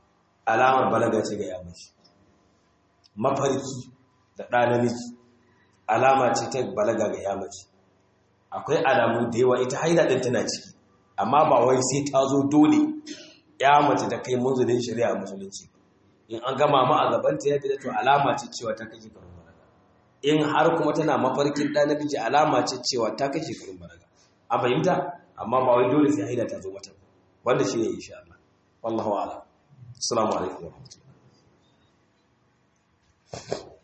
alamar balaga ce ga yamaci mafarki da ɗa namiji alama ce ta balaga ga yamaci akwai alamu da yawa ita haila ɗin tana ciki amma ba wai sai ta zo dole ya mace ta kai munzulin shari'a musulunci in an gama ma a gabanta ya fita to alama ce cewa ta kai shekarun balaga in har kuma tana mafarkin ɗa namiji alama ce cewa ta kai shekarun balaga a fahimta amma ba wai dole sai haila ta zo mata wanda shi ne insha Allah wallahu a'lam assalamu alaikum wa rahmatullahi